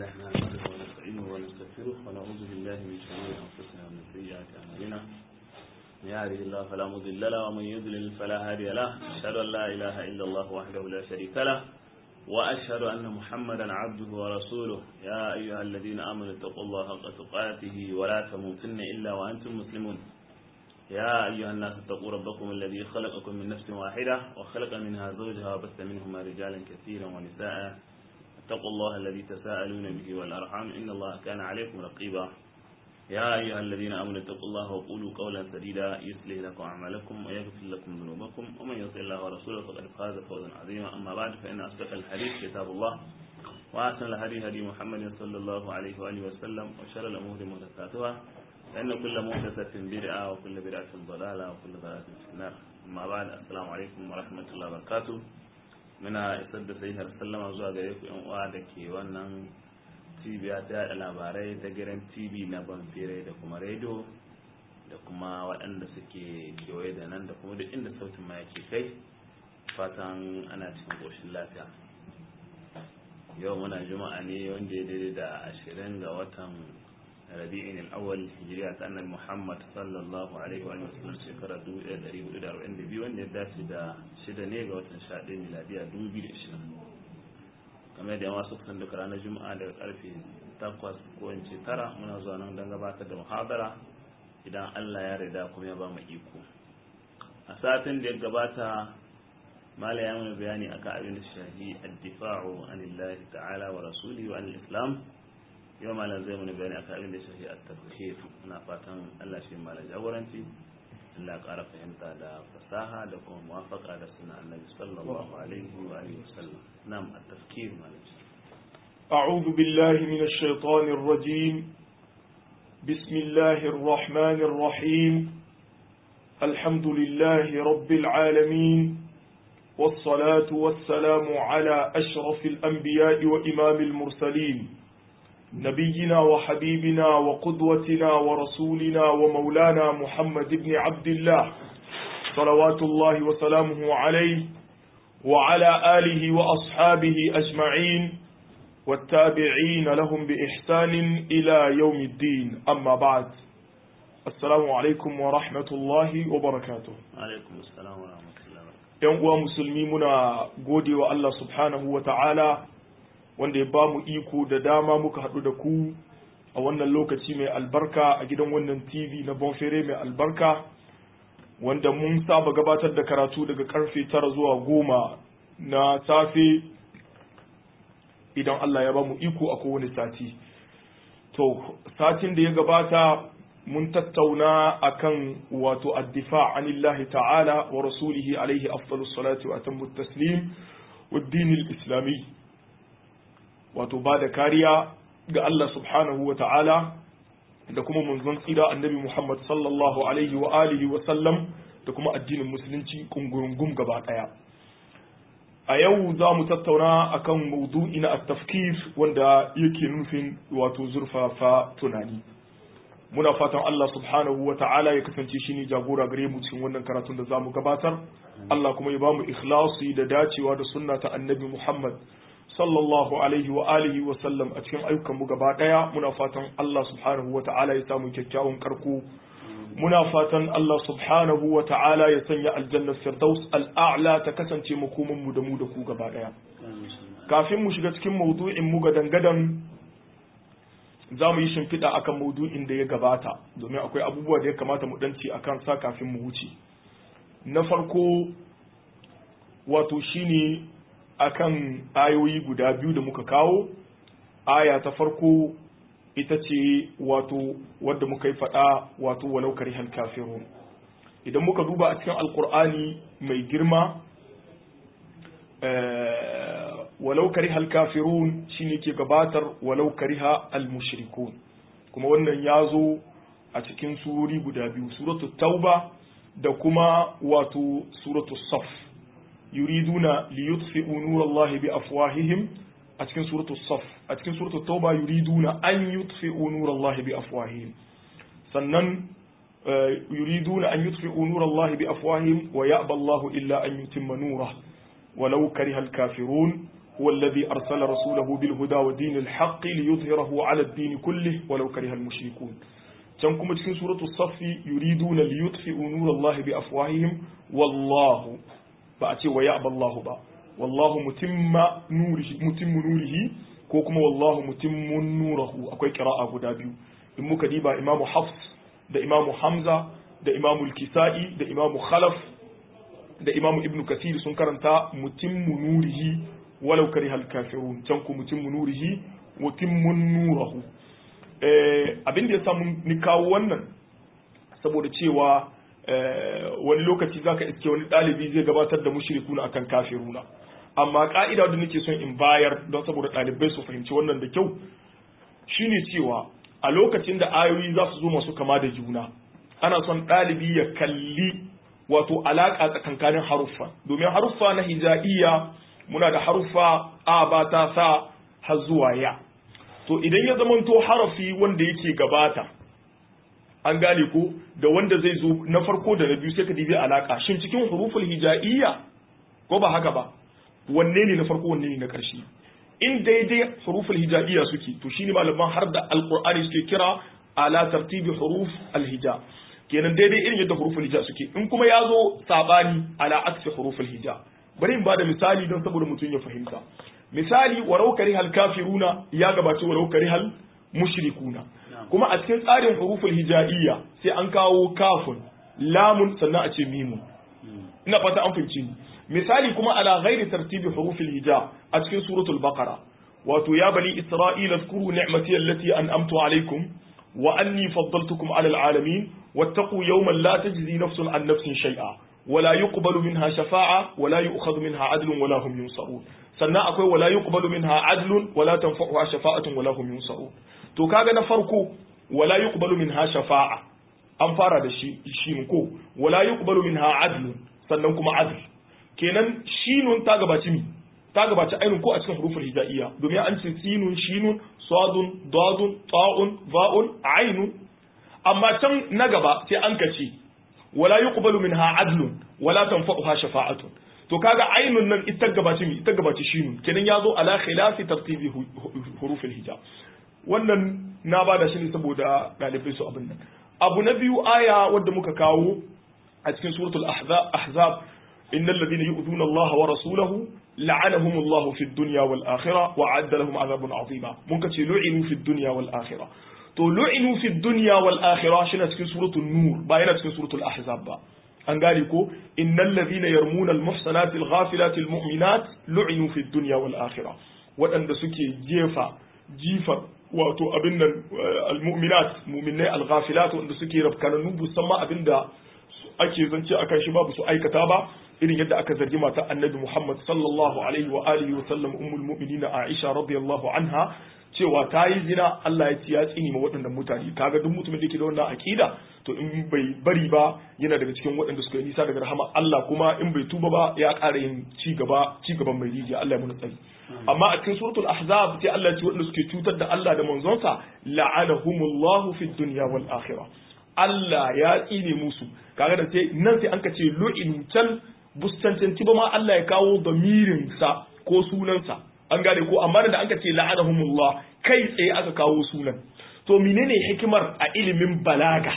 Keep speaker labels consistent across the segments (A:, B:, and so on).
A: لله نحمده ونستعينه ونستغفره ونعوذ بالله من شرور انفسنا ومن سيئات اعمالنا من يهده الله فلا مضل له ومن يضلل فلا هادي له اشهد ان لا اله الا الله وحده لا شريك له واشهد ان محمدا عبده ورسوله يا ايها الذين امنوا اتقوا الله حق تقاته ولا تموتن الا وانتم مسلمون يا أيها الناس اتقوا ربكم الذي خلقكم من نفس واحدة وخلق منها زوجها وبث منهما رجالا كثيرا ونساء اتقوا الله الذي تساءلون به والأرحام إن الله كان عليكم رقيبا يا أيها الذين آمنوا اتقوا الله وقولوا قولا سديدا يصلح لكم أعمالكم ويغفر لكم ذنوبكم ومن يطع الله ورسوله فقد فاز فوزا عظيما أما بعد فإن أصدق الحديث كتاب الله وأحسن الهدي هدي محمد صلى الله عليه وآله وسلم وشر الأمور محدثاتها فإن كل محدثة بدعة وكل بدعة ضلالة وكل ضلالة في النار أما بعد السلام عليكم ورحمة الله وبركاته muna isar da sai har sallama zuwa gare ku yan uwa da ke wannan cibiya ta yada labarai ta gidan tv na banfere da kuma rediyo da kuma waɗanda suke kewaye da nan da kuma duk inda sautin ma yake kai fatan ana cikin ƙoshin lafiya yau muna juma'a ne wanda ya daidai da ashirin ga watan rabi'in al-awwal hijriya ta annabi Muhammad sallallahu alaihi wa sallam shekara 1442 wanda ya dace da shida ne ga watan 11 miladiya 2020 kamar da yawa suka san duka ranar juma'a daga karfe 8 ko in ce 9 muna zuwa nan don gabatar da muhabara idan Allah ya rida kuma ya ba mu iko a satin da ya gabata mala ya mana bayani akan abin da shahi ad-difa'u anillahi ta'ala wa rasulihi wa anil islam yau malam zai mana bayani akan abin da shafi a tafkir ina fatan Allah shi malam jagoranci Allah ƙara fahimta da fasaha da kuma muwafaka da suna annabi sallallahu alaihi wa alihi wasallam nam at-tafkir malam
B: أعوذ بالله من الشيطان الرجيم بسم الله الرحمن الرحيم الحمد لله رب العالمين والصلاة والسلام على أشرف الأنبياء وإمام المرسلين نبينا وحبيبنا وقدوتنا ورسولنا ومولانا محمد بن عبد الله صلوات الله وسلامه عليه وعلى آله وأصحابه أجمعين والتابعين لهم بإحسان إلى يوم الدين أما بعد السلام عليكم ورحمة الله وبركاته
A: alaikum assalam wa rahmatullahi wa barakatuh
B: ‘Yan uwa musulmi muna gode wa Allah subhanahu wa ta'ala wanda ya ba mu iko da dama muka haɗu da ku a wannan lokaci mai albarka a gidan wannan TV na Bonfere mai albarka wanda mun saba gabatar da karatu daga karfe tara zuwa goma na safe idan Allah ya ba mu iko a kowane sati. To, satin da ya gabata mun tattauna akan wato addifa anillahi ta'ala wa rasulihi alaihi afdalus salati wa atammu taslim wa dinil islami wato ba da kariya ga Allah subhanahu wa ta'ala da kuma manzon tsira annabi Muhammad sallallahu alaihi wa alihi wa sallam da kuma addinin musulunci kungurungum gaba daya a yau za mu tattauna akan maudu'i na at-tafkir wanda yake nufin wato zurfafa tunani muna fatan Allah subhanahu wa ta'ala ya kasance shine jagora gare mu cikin wannan karatun da za mu gabatar Allah kuma ya ba mu ikhlasi da dacewa da sunna ta annabi Muhammad sallallahu alaihi wa alihi wa sallam a cikin ayyukanmu gaba daya muna fatan Allah subhanahu wa ta'ala ya samu kyakkyawan karko muna fatan Allah subhanahu wa ta'ala ya sanya aljannar firdaus al'a'la ta kasance makoman mu da mu da ku gaba daya kafin mu shiga cikin maudu'in mu ga dangadan za mu yi shimfiɗa akan maudu'in da ya gabata domin akwai abubuwa da ya kamata mu danci akan sa kafin mu wuce na farko wato shine akan ayoyi guda biyu da muka kawo aya ta farko ita ce wato wadda muka yi faɗa wato walau karihal kafirun idan muka duba a cikin alkur'ani mai girma walau karihal kafirun shine ke gabatar walau kariha al mushrikun kuma wannan ya zo a cikin surori guda biyu suratul tauba da kuma wato suratul saf yuriduna liyutfi'u nurallahi bi afwahihim a cikin suratul saf a cikin suratul tauba yuriduna an yutfi'u nurallahi bi afwahihim sannan yuriduna an yutfi'u nurallahi bi afwahihim wa ya'ba Allahu illa an yutimma nurah walau karihal kafirun هو الذي أرسل رسوله بالهدى ودين الحق ليظهره على الدين كله ولو كره المشركون can kuma cikin suratu saffi yuriduna liyutfi'u nurallahi bi afwahihim wallahu ba a ce wa ya'ba Allahu ba wallahu mutimma nurihi mutimmu nurihi ko kuma wallahu mutimmun nurahu akwai qira'a guda biyu in muka diba imamu hafs da imamu hamza da imamu al-kisa'i da imamu khalaf da imamu ibnu kathir sun karanta mutimmu nurihi walau karihal kafirun can ku mutimmu nurihi mutimmun nurahu abin da ya samu ni kawo wannan saboda cewa wani lokaci zaka iske wani ɗalibi zai gabatar da mushrikuna akan kafiruna amma ka'ida da nake son in bayar don saboda ɗalibai su fahimci wannan da kyau shine cewa a lokacin da ayoyi za su zo masu kama da juna ana son ɗalibi ya kalli wato alaƙa tsakankanin haruffa domin haruffa na hija'iyya muna da haruffa a ba ta sa har zuwa ya to idan ya zamanto harafi wanda yake gabata an gane ko da wanda zai zo na farko da na biyu sai ka dibi alaka shin cikin huruful hija'iyya ko ba haka ba wanne ne na farko wanne ne na ƙarshe in daidai huruful hija'iyya suke to shine malaman har da alqur'ani suke kira ala tartibi huruf alhija kenan daidai irin yadda huruful hija suke in kuma ya zo sabani ala aksi huruful hija bari in bada misali don saboda mutum ya fahimta misali warau karihal kafiruna ya gabaci warau karihal mushrikuna kuma a cikin tsarin huruful hija'iyya sai an kawo kafun lamun sannan a ce mimun ina fata an fahimci ni misali kuma ala ghairi tartibi hurufil hija a cikin suratul baqara wato ya bani isra'ila zkuru ni'mati allati an'amtu alaikum wa anni faddaltukum ala alalamin wattaqu yawman la tajzi nafsun an nafsin shay'a ولا يقبل منها شفاعة ولا يؤخذ منها عدل ولا هم ينصرون sannan akwai wala yuqbalu minha adlun wala tanfa'uha shafa'atun wala hum yunsarun to kaga na farko wala yuqbalu minha shafa'a an fara da shi shin ko wala yuqbalu minha adlun sannan kuma adl kenan shinun ta gabaci mi ta gabaci ainun ko a cikin huruful hijaiya domin an ce sinun shinun sadun dadun ta'un za'un ainun amma can na gaba sai an kace wala yuqbalu minha adlun wala tanfa'uha shafa'atun to kaga ainun nan ita gabaci mi ita gabaci shinun kenan yazo ala khilafi tartibi hurufil hijab wannan na bada shi ne saboda dalibai su abin nan abu na biyu aya wadda muka kawo a cikin suratul ahzab innal ladina yu'dhuna Allah wa rasulahu la'anahum Allah fid dunya wal akhirah wa 'adda lahum 'adhabun 'azima mun ka ce lu'inu fid dunya wal akhirah to lu'inu fid dunya wal akhirah shi cikin suratul nur ba yana cikin suratul ahzab ba an gane ko innal ladhina yarmuna al muhsanati al ghafilati al mu'minat lu'inu fid dunya wal akhirah waɗanda suke jefa jifa wato abin nan al mu'minat mu'minai al ghafilat wanda suke rafkananu musamman abinda ake zance akan shi babu su aikata ba irin yadda aka zargi mata annabi Muhammad sallallahu alaihi wa alihi wa sallam ummul mu'minin Aisha radiyallahu anha cewa ta yi zina Allah ya ci ya tsini ma waɗannan mutane kaga duk mutumin da yake da wannan akida to in bai bari ba yana daga cikin waɗanda suka yi nisa daga rahama Allah kuma in bai tuba ba ya ƙara yin ci gaba ci gaban mai rijiya Allah ya muna tsari amma a cikin suratul ahzab sai Allah ya ce waɗanda suke cutar da Allah da manzonsa la'anahumullahu fid dunya wal akhirah Allah ya tsine musu kaga da sai nan sai an ka ce lu'in can bustancanci ba ma Allah ya kawo damirin sa ko sunansa an gane ko amma da an ka ce la'anahumullah kai tsaye aka kawo sunan to menene hikimar a ilimin balaga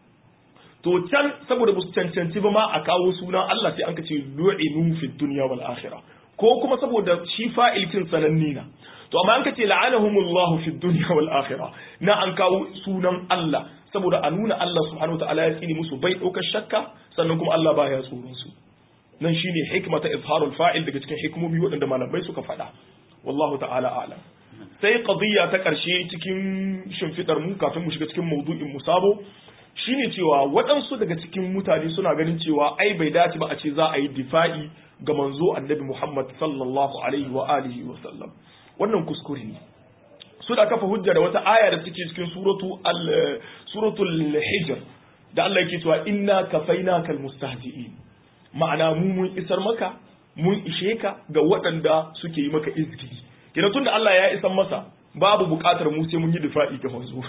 B: to can saboda ba su cancanci ba ma a kawo sunan Allah sai an ka ce lu'inu fi dunya wal akhirah ko kuma saboda shi fa'ilkin sananni na to amma an ka ce la'anahumullahu fi dunya wal akhirah na an kawo sunan Allah saboda a nuna Allah subhanahu wa ta'ala ya tsini musu bai ɗaukar shakka sannan kuma Allah baya tsoron su nan shine hikma ta izharul fa'il daga cikin hikimomi waɗanda malamai suka faɗa wallahu ta'ala a'lam sai qadiyya ta ƙarshe cikin shimfidar mu kafin mu shiga cikin maudu'in mu sabo shine cewa waɗansu daga cikin mutane suna ganin cewa ai bai dace ba a ce za a yi difa'i ga manzo annabi Muhammad sallallahu alaihi wa alihi wa sallam wannan kuskure ne suna kafa hujja da wata aya da take cikin suratu al suratul hijr da Allah yake cewa inna kafainaka almustahzi'in ma'ana mu mun isar maka mun ishe ka ga waɗanda suke yi maka izgili kina tunda Allah ya isar masa babu buƙatar mu sai mun yi difa'i ga manzo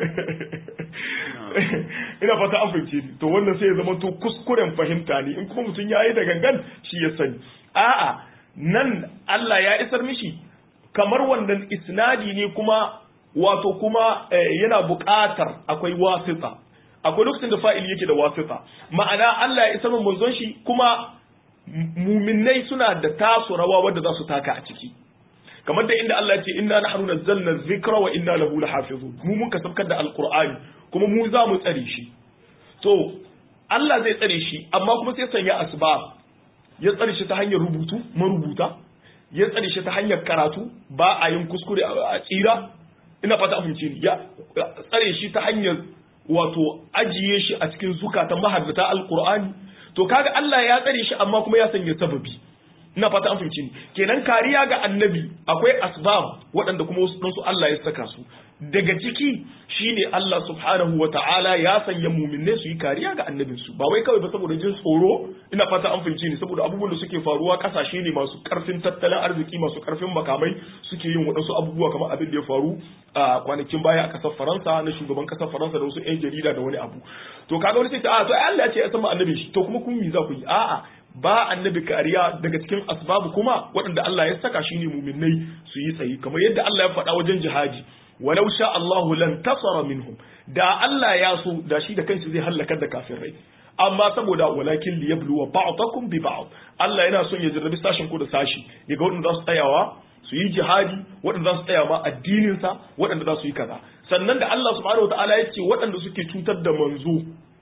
B: ina fata an fahimce ni to wannan sai ya zama to kuskuren fahimta ne in kuma mutum ya yi da gangan shi ya sani a'a nan Allah ya isar mishi kamar wannan isnadi ne kuma wato kuma yana buƙatar akwai wasita akwai lokacin da fa'il yake da wasita ma'ana Allah ya isar manzon shi kuma muminai suna da tasu rawa wanda za su taka a ciki kamar da inda Allah ya ce inna nahnu nazzalna dhikra wa inna lahu lahafizun mu mun kasabkar da alqur'ani kuma mu za mu tsare shi to Allah zai tsare shi amma kuma sai sanya asbab ya tsare shi ta hanyar rubutu marubuta ya tsare shi ta hanyar karatu ba a yin kuskure a tsira ina fata a fahimce ni ya tsare shi ta hanyar wato ajiye shi a cikin zukatan mahaddata alqur'ani to kaga Allah ya tsare shi amma kuma ya sanya sababi ina fata an fahimci ni kenan kariya ga annabi akwai asbab waɗanda kuma wasu su Allah ya saka su daga ciki shine Allah subhanahu wa ta'ala ya sanya muminai su yi kariya ga annabin su ba wai kawai ba saboda jin tsoro ina fata an fahimci ni saboda abubuwan da suke faruwa kasashe ne masu karfin tattalin arziki masu karfin makamai suke yin waɗansu abubuwa kamar abin da ya faru a kwanakin baya a kasar Faransa na shugaban kasar Faransa da wasu 'yan jarida da wani abu to kaga wani sai a to Allah ya ce ya san annabin shi to kuma kun mi za ku yi a'a ba annabi kariya daga cikin asbabu kuma waɗanda Allah ya saka shine muminai su yi tsayi kamar yadda Allah ya faɗa wajen jihadi walau sha Allahu lan tasara minhum da Allah ya so da shi da kanshi zai halakar da kafirai amma saboda walakin liyabluwa ba'dakum bi ba'd Allah yana son ya jarrabi sashin ku da sashi yaga waɗanda za su tsayawa su yi jihadi waɗanda za su tsaya ma addinin sa waɗanda za su yi kaza sannan da Allah subhanahu wataala ya ce waɗanda suke cutar da manzo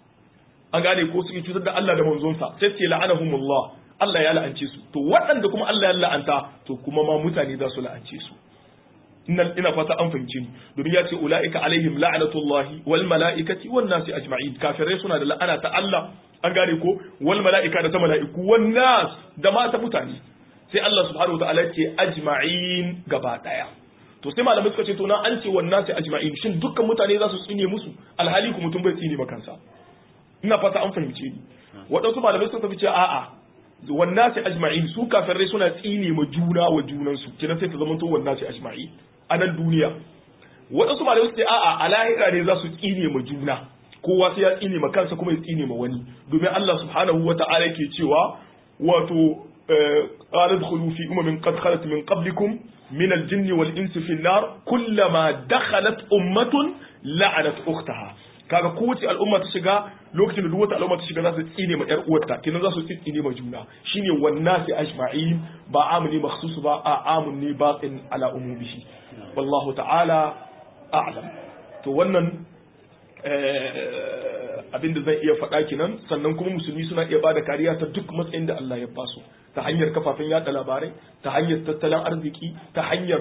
B: an gane ko suke cutar da Allah da manzonsa sai ce la'anahumullah Allah ya la'ance su to waɗanda kuma Allah ya la'anta to kuma ma mutane za su la'ance su ina ina fata an fahimci ni domin ya ce ulaika alaihim la'natullahi wal mala'ikati wan nasi ajma'in kafirai suna da la'ana ta Allah an gane ko wal mala'ika da ta mala'iku wan nas da ma ta mutane sai Allah subhanahu wa ta'ala ya ce ajma'in gaba daya to sai malamai suka ce to na an ce wan nasi ajma'in shin dukkan mutane za su tsine musu alhali ku mutum bai tsine ba kansa ina fata an fahimce ni waɗansu malamai sun tafi ce a'a wannan sai ajma'in su kafirai suna tsine ma juna wa junansu kina sai ta zama to wannan sai ajma'in a nan duniya waɗansu malamai su ce a'a a lahira ne za su tsine ma juna kowa sai ya tsine ma kansa kuma ya tsine ma wani domin Allah subhanahu wa ta'ala yake cewa wato قال ادخلوا في أمم قد خلت من قبلكم من الجن والإنس في النار كلما دخلت أمة لعنت أختها kaga kowace al'umma ta shiga lokacin da duk wata al'umma ta shiga za su tsine ma yar uwarta kenan za su tsine ma juna shine wannan sai ajma'in ba amuni makhsus ba a amun ne batin ala umumihi wallahu ta'ala a'lam to wannan abinda zan iya faɗa kenan sannan kuma musulmi suna iya bada kariya ta duk matsayin da Allah ya basu ta hanyar kafafen yada labarai ta hanyar tattalin arziki ta hanyar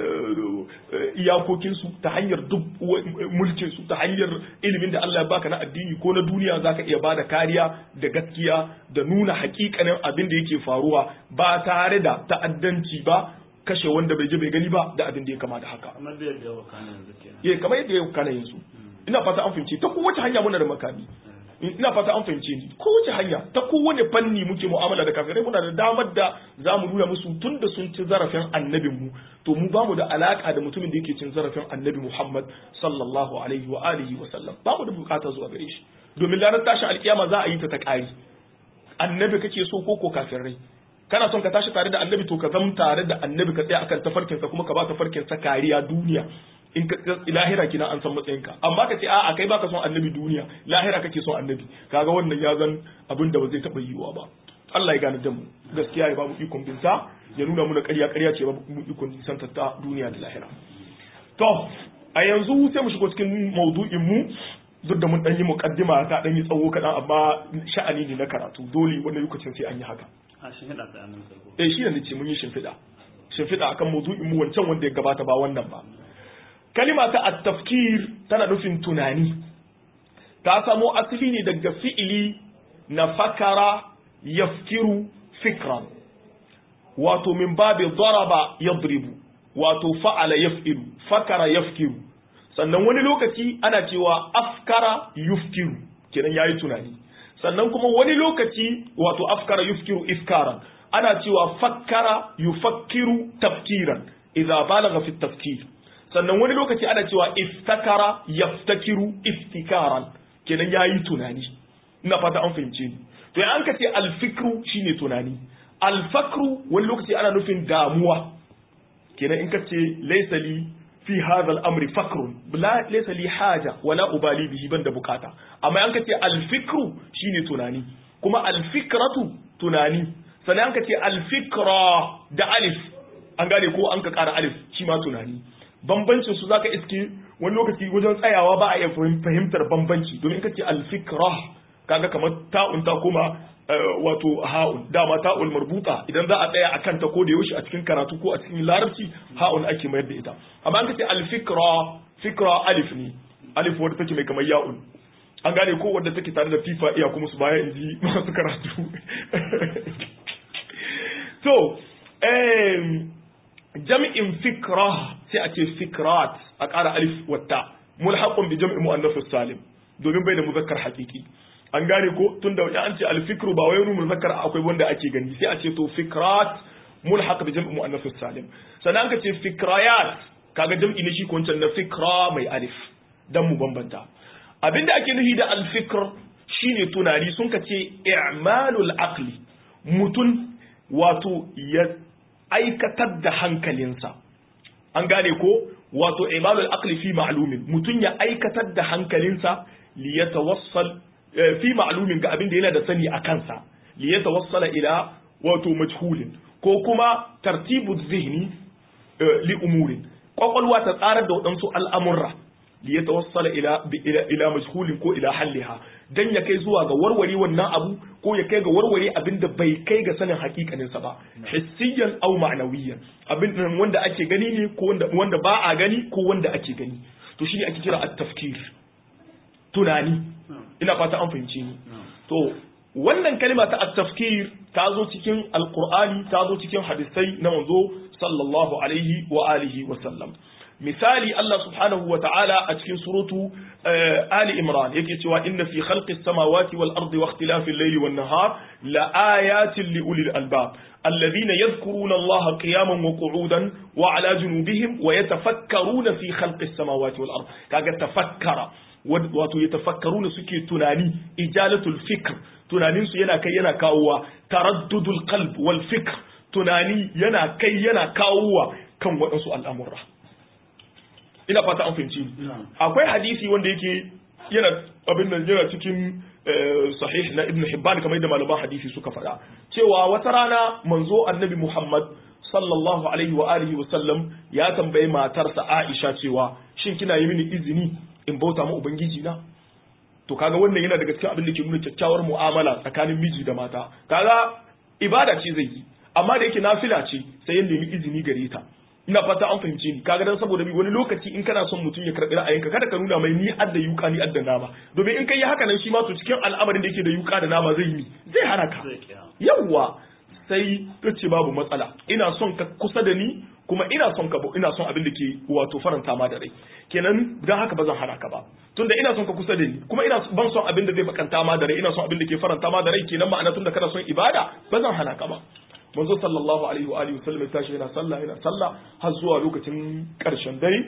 B: iyakokinsu ta hanyar duk mulkinsu ta hanyar ilimin da Allah ya baka na addini ko na duniya zaka iya bada kariya da gaskiya da nuna hakikanin abin da yake faruwa ba tare da ta'addanci ba kashe wanda bai je bai gani ba da abin da ya kama da haka
A: kamar da yadda yawa kana yanzu kenan
B: eh kamar yadda ya kana yanzu ina fata an fahimce ta kowace hanya muna da makami ina fata an fahimce ni kowace hanya ta kowane fanni muke mu'amala da kafirai muna da damar da za mu nuna musu tun da sun ci zarafin annabin mu to mu bamu da alaka da mutumin da yake cin zarafin annabi Muhammad sallallahu alaihi wa alihi wa sallam bamu da bukata zuwa gare shi domin ranar tashin alkiyama za a yi ta ta kari annabi kake so ko ko kafirai kana son ka tashi tare da annabi to ka zama tare da annabi ka tsaya akan tafarkinsa kuma ka ba tafarkinsa kariya duniya in ka lahira kina an san matsayinka amma ka ce a'a kai baka son annabi duniya lahira kake son annabi kaga wannan ya zan abin da ba zai taba yiwuwa ba Allah ya gane da mu gaskiya ya babu ikon binta ya nuna muna ƙarya ƙarya ce babu ikon nisan ta duniya da lahira to a yanzu sai mu shigo cikin maudu'in mu duk da mun dan yi muqaddima ta dan yi tsawo kaɗan amma sha'ani ne na karatu dole wani lokacin sai an yi haka
A: a shimfiɗa ta annan sarko
B: eh shi ne ce mun yi shimfiɗa shimfiɗa akan maudu'in mu wancan wanda ya gabata ba wannan ba kalima ta at-tafkir tana nufin tunani ta samo asali ne daga fi'ili na fakara yafkiru fikran wato min babi daraba yadribu wato fa'ala yaf'ilu fakara yafkiru sannan wani lokaci ana cewa afkara yufkiru kenan yayi tunani sannan kuma wani lokaci wato afkara yufkiru ifkaran ana cewa fakkara yufakkiru tafkiran idza balagha fi tafkir sannan wani lokaci ana cewa iftakara yaftakiru iftikaran kenan yayi tunani ina fata an fahimce ni to in an ka ce alfikru shine tunani alfakru wani lokaci ana nufin damuwa kenan in kace laysa li fi hadha al-amri fakrun la laysa li haja wala ubali bihi banda bukata amma an kace al-fikru shine tunani kuma al-fikratu tunani sannan an kace al-fikra da alif an gane ko an ka kara alif shi ma tunani bambancin su zaka iske wani lokaci wajen tsayawa ba a iya fahimtar bambanci domin kace al-fikra kaga kamar ta'un ta kuma wato ha'un dama ta'ul marbuta idan za a tsaya a kanta ko da yaushe a cikin karatu ko a cikin larabci ha'un ake mayar da ita amma an kace al-fikra fikra alif ne alif wadda take mai kamar ya'un an gane ko wadda take tare da fifa iya kuma su baya inji masu karatu to jam'in fikra sai a ce fikrat a ƙara alif wata mulhaqun bi jam'i muannath salim domin bai da muzakkar haqiqi an gane ko tunda ya an ce alfikru ba wai wani muzakkar akwai wanda ake gani sai a ce to fikrat mulhaq bi jam'i muannath salim sannan ka ce fikrayat kaga jam'i ne shi ko wancan na fikra mai alif dan mu bambanta abinda ake nufi da alfikr shine tunani sun ka ce i'malul aqli mutun wato ya aikatar da hankalinsa an gane ko wato i'malul aqli fi ma'lumin mutun ya aikatar da hankalinsa li yatawassal fi ma'lumin ga abin da yana da sani a kansa li yatawassala ila wato majhulin ko kuma tartibu zihni li umurin kwakwalwa ta tsarar da waɗansu al'amurra li yatawassala ila ila majhulin ko ila halliha dan ya kai zuwa ga warware wannan abu ko ya kai ga warware abin da bai kai ga sanin hakikanin sa ba hissiyan aw ma'nawiyan abin wanda ake gani ne ko wanda wanda ba a gani ko wanda ake gani to shine ake kira at-tafkir tunani ina fata an fahimce ni to wannan kalma ta at-tafkir ta zo cikin alqur'ani ta zo cikin hadisai na manzo sallallahu alaihi wa alihi wa sallam misali Allah subhanahu wa ta'ala a cikin suratu Ali Imran yake cewa inna fi khalqis samawati wal ardi wa ikhtilafil layli wan nahar la ayatin li ulil albab alladhina yadhkuruna Allah qiyaman wa qu'udan wa ala junubihim wa yatafakkaruna fi khalqis samawati wal ardi kaga tafakkara wato yatafakkaruna suke tunani ijalatul fikr tunanin su yana kai yana kawowa taraddudul qalb wal fikr tunani yana kai yana kawowa kan waɗansu al'amura ina fata an fahimci akwai hadisi wanda yake yana abin nan yana cikin sahih na ibn hibban kamar yadda malaman hadisi suka faɗa cewa wata rana manzo annabi muhammad sallallahu alaihi wa alihi wa sallam ya tambayi matarsa aisha cewa shin kina yi mini izini in bauta ma ubangiji na to kaga wannan yana daga cikin abin da ke nuna kyakkyawar mu'amala tsakanin miji da mata kaga ibada ce zai yi amma da yake nafila ce sai ya nemi izini gare ta ina fata an fahimce ni kaga dan saboda bi wani lokaci in kana son mutum ya karbi ra'ayinka kada ka nuna mai ni adda yuka ni adda nama domin in kai yi haka nan shi ma to cikin al'amarin da yake da yuka da nama zai yi zai haraka yawwa sai ta ce babu matsala ina son ka kusa da ni kuma ina son ka ina son abin da ke wato faranta ma da rai kenan dan haka ba zan hana ka ba tunda ina son ka kusa da ni kuma ina ban son abin da zai bakanta ma da rai ina son abin da ke faranta ma da rai kenan ma'ana tunda kana son ibada ba zan hana ka ba manzo sallallahu alaihi wa alihi wasallam tashi yana sallah yana sallah har zuwa lokacin karshen dare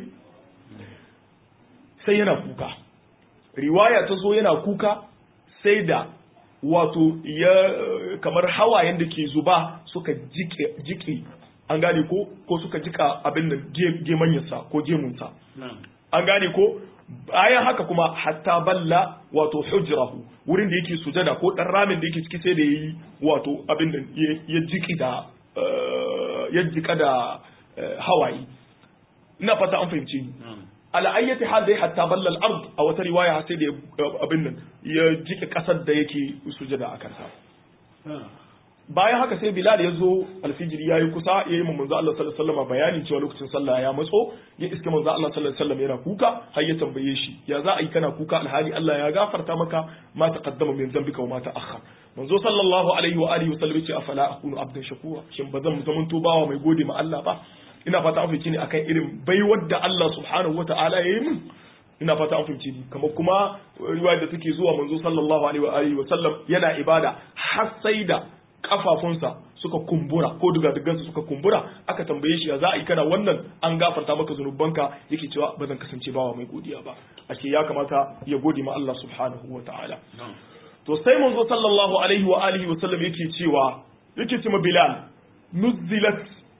B: sai yana kuka riwaya ta zo yana kuka sai da wato ya kamar hawayen da ke zuba suka jike jike an gane ko ko suka jika abin nan gemanyarsa ko gemunsa an gane ko bayan haka kuma hatta balla wato hujrahu wurin da yake sujada ko dan ramin da yake ciki sai da yayi wato abin da ya jiki da ya jika da hawaye ina fata an fahimce ni ala ayyati hal dai hatta balla al-ard a wata riwaya sai da abin nan ya jike kasar da yake sujada a kansa bayan haka sai Bilal ya zo alfijiri ya yi kusa ya yi manzo Allah sallallahu alaihi wasallam bayanin cewa lokacin sallah ya matso ya iske manzo Allah sallallahu alaihi wasallam yana kuka har ya tambaye shi ya za a yi kana kuka alhali Allah ya gafarta maka ma taqaddama min dhanbika wa ma ta'akhkhar manzo sallallahu alaihi wa alihi wasallam ya ce afala akunu abdan shakura shin bazan zaman bawa mai gode ma Allah ba ina fata an fice ni akan irin baiwar da Allah subhanahu wata'ala ya yi min ina fata an fahimci ni kamar kuma riwaya da take zuwa manzo sallallahu alaihi wa alihi wa sallam yana ibada har sai da kafafunsa suka kumbura ko dugadugansa suka kumbura aka tambaye shi ya za a yi kana wannan an gafarta maka zunubanka yake cewa ba zan kasance bawa mai godiya ba ashe ya kamata ya gode ma Allah subhanahu wa ta'ala to sai manzo sallallahu alaihi wa alihi wa sallam yake cewa yake ce ma bilal nuzzilat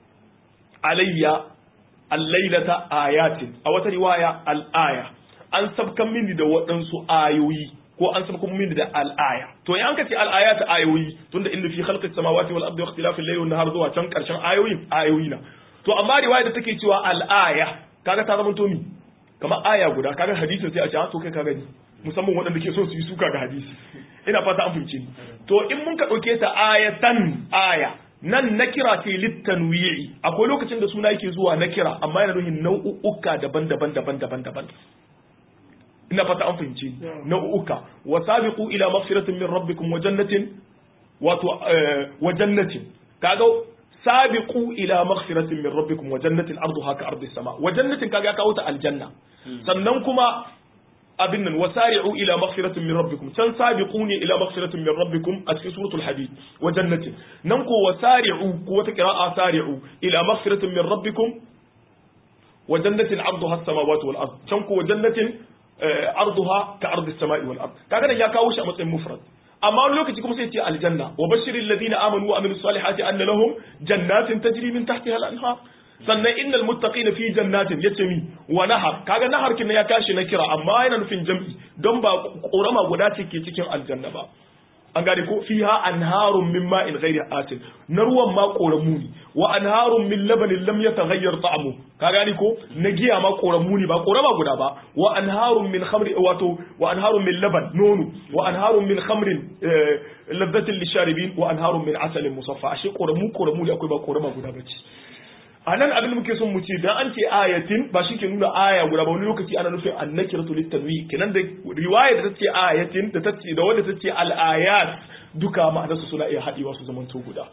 B: alayya al-lailata ayatin a wata riwaya al-aya an sabkan mini da waɗansu ayoyi ko an sabkan mini da al-aya to in an ka ce al-ayat ayoyi tunda inda fi khalqis samawati wal ardi wa ikhtilafil layli wan nahar zuwa can karshen ayoyin ayoyi na to amma riwaya da take cewa al-aya kaga ta zama to mi kamar aya guda kaga hadisin sai a ce to kai ka gani musamman waɗanda ke so su yi suka ga hadisi ina fata an fahimce ni to in mun ka ɗauke ta ayatan aya nan na kira ce littanwi'i akwai lokacin da suna yake zuwa na kira amma yana nufin nau'uka daban-daban daban-daban daban ina fata an fahimce ni nau'uka wa sabiqu ila maghfiratin min rabbikum wa jannatin wato wa jannatin kaga sabiqu ila maghfiratin min rabbikum wa jannatin arduha ka ardi sama wa jannatin kaga ya kawo ta aljanna sannan kuma abin nan wasari'u ila maghfiratin min rabbikum can sabiqu ne ila maghfiratin min rabbikum a cikin suratul hadid wa jannatin nan ko wasari'u ko wata qira'a sari'u ila maghfiratin min rabbikum wa jannatin 'arduha as-samawati wal ard can ko wa jannatin arduha ka ardi as-sama'i wal ard kaga nan ya kawo shi a matsayin mufrad amma wani lokaci kuma sai ce aljanna wa bashiril ladina amanu wa amilus salihati anna lahum jannatin tajri min tahtiha al-anhar sannan innal muttaqina fi jannatin yace mi wa nahar kaga nahar kin ya kashi na kira amma yana nufin jam'i don ba korama guda ce ke cikin aljanna ba an gane ko fiha anharun min ma'in ghairi asin na ruwan ma koramu ne wa anharun min labanin lam yataghayyar ta'amu ka gane ko na giya ma koramu ne ba korama guda ba wa anharun min khamri wato wa anharun min laban nono wa anharun min khamrin ladhatin lisharibin wa anharun min asalin musaffa ashe koramu koramu ne akwai ba korama guda bace a nan abin da muke son mu ce dan an ce ayatin ba shi ke nuna aya guda ba wani lokaci ana nufin annakiratu litanwi kenan da riwaya da ta ce ayatin da ta ce da wanda ta ce al-ayat duka ma'anar su suna iya haɗewa su zaman to guda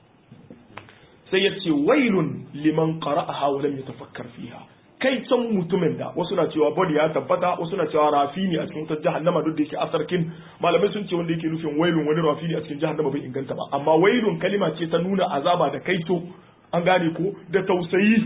B: sai ya ce wailun liman qara'aha wa lam yatafakkar fiha kai can mutumin da wasu na cewa body ya tabbata wasu na cewa rafi ne a cikin wutar jahannama duk da yake asarkin malamai sun ce wanda yake nufin wailun wani rafi ne a cikin jahannama bai inganta ba amma wailun kalima ce ta nuna azaba da kaito an gane ko da tausayi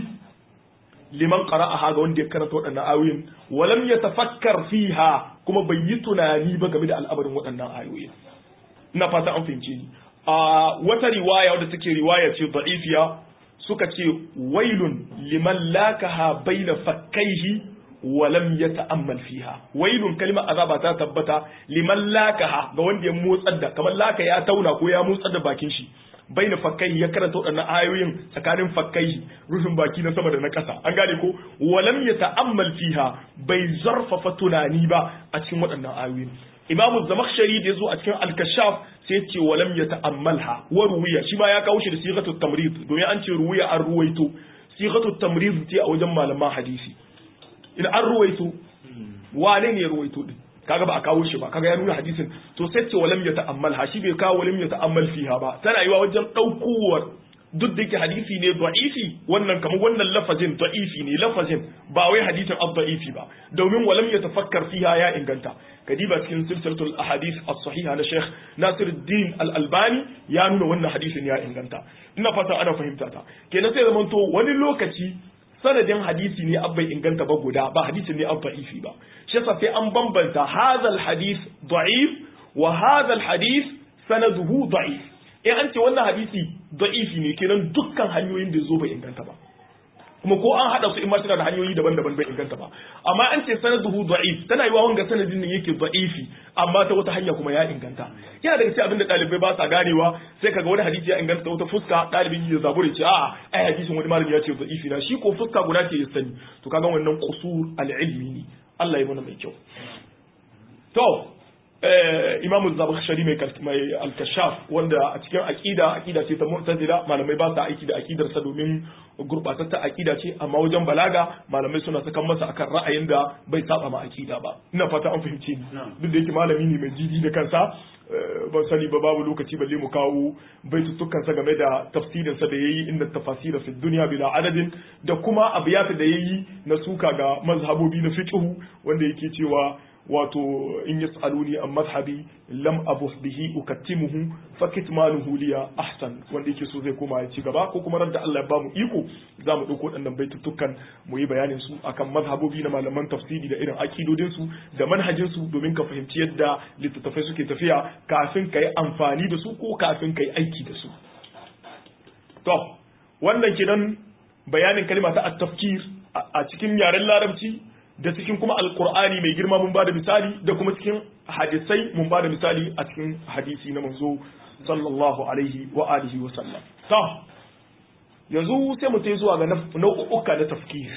B: liman qara'aha ga wanda ya karanta waɗannan ayoyin walam yatafakkar fiha kuma bai yi tunani ba game da al'amarin waɗannan ayoyin ina fata an fahimce ni a wata riwaya wadda take riwaya ce da'ifiya suka ce wailun liman lakaha baina fakkaihi walam yata'ammal fiha wailun kalmar azaba ta tabbata liman lakaha ga wanda ya motsar da kamar laka ya tauna ko ya motsar da bakin shi baina fakkai ya karanta waɗannan ayoyin tsakanin fakkai rufin baki na sama da na ƙasa an gane ko walam ya ta'ammal fiha bai zarfafa tunani ba a cikin waɗannan ayoyin imamu zamakhshari da yazo a cikin al-kashaf sai ya ce walam ya ta'ammalha wa ruwiya shi ma ya kawo shi da sighatu tamrid domin an ce ruwiya an ruwaito sighatu tamrid ce a wajen malaman hadisi in an ruwaito wane ne ya ruwaito din kaga ba a kawo shi ba kaga ya nuna hadisin to sai ce walam ya ta'ammal ha shi bai kawo walam ya ta'ammal fiha ba tana yiwa wajen daukowar duk da yake hadisi ne da'ifi wannan kamar wannan lafazin da'ifi ne lafazin ba wai hadisin ad-da'ifi ba domin walam ya tafakkar fiha ya inganta kadiba cikin silsilatul ahadith as-sahiha na Sheikh Nasiruddin Al-Albani ya nuna wannan hadisin ya inganta ina fata ana fahimta ta kenan sai zamanto wani lokaci sanadin hadisi ne abbai inganta ba guda ba hadisi ne abba ifi ba shi yasa sai an bambanta hadal hadis da'if wa hadal hadis sanaduhu da'if in an ce wannan hadisi da'ifi ne kenan dukkan hanyoyin da zo bai inganta ba kuma ko an hada su in ma suna da hanyoyi daban-daban bai inganta ba amma an ce sanaduhu da'if tana yiwa wanga sanadin ne yake da'ifi amma ta wata hanya kuma ya inganta yana daga cikin abinda dalibai ba sa ganewa sai kaga wani hadisi ya inganta ta wata fuska dalibin ya zabure ce a'a ai hadisin wani malami ya ce da'ifi na shi ko fuska guda ce ya sani to kaga wannan qusur al-ilmi ne Allah ya mana mai kyau to imamu zabakhshari mai mai al-kashaf wanda a cikin aqida aqida ce ta mu'tazila malamai ba sa aiki da aqidar sa domin gurbatatta aqida ce amma wajen balaga malamai suna sakan masa akan ra'ayin da bai saba ma aqida ba ina fata an fahimce ni duk da yake malami ne mai jiji da kansa ban sani ba babu lokaci balle mu kawo baitutukan sa game da tafsirin sa da yayi inda tafasira fi dunya bila adadin da kuma abiyata da yayi na suka ga mazhabobi na fiqh wanda yake cewa wato in yas'aluni an mazhabi lam abuh bihi ukattimuhu fa kitmanuhu liya ahsan wanda yake so zai koma ya ci gaba ko kuma ran da Allah ya bamu iko za mu dauko waɗannan baitutukan mu yi bayanin su akan mazhabobi na malaman tafsiri da irin akidodin su da manhajin su domin ka fahimci yadda littattafai suke tafiya kafin ka yi amfani da su ko kafin ka yi aiki da su to wannan kidan bayanin kalma ta at-tafkir a cikin yaren larabci da cikin kuma alqur'ani mai girma mun bada misali da kuma cikin hadisai mun bada misali a cikin hadisi na manzo sallallahu alaihi wa alihi wa sallam to yanzu sai mu tai zuwa ga nau'uka na tafkir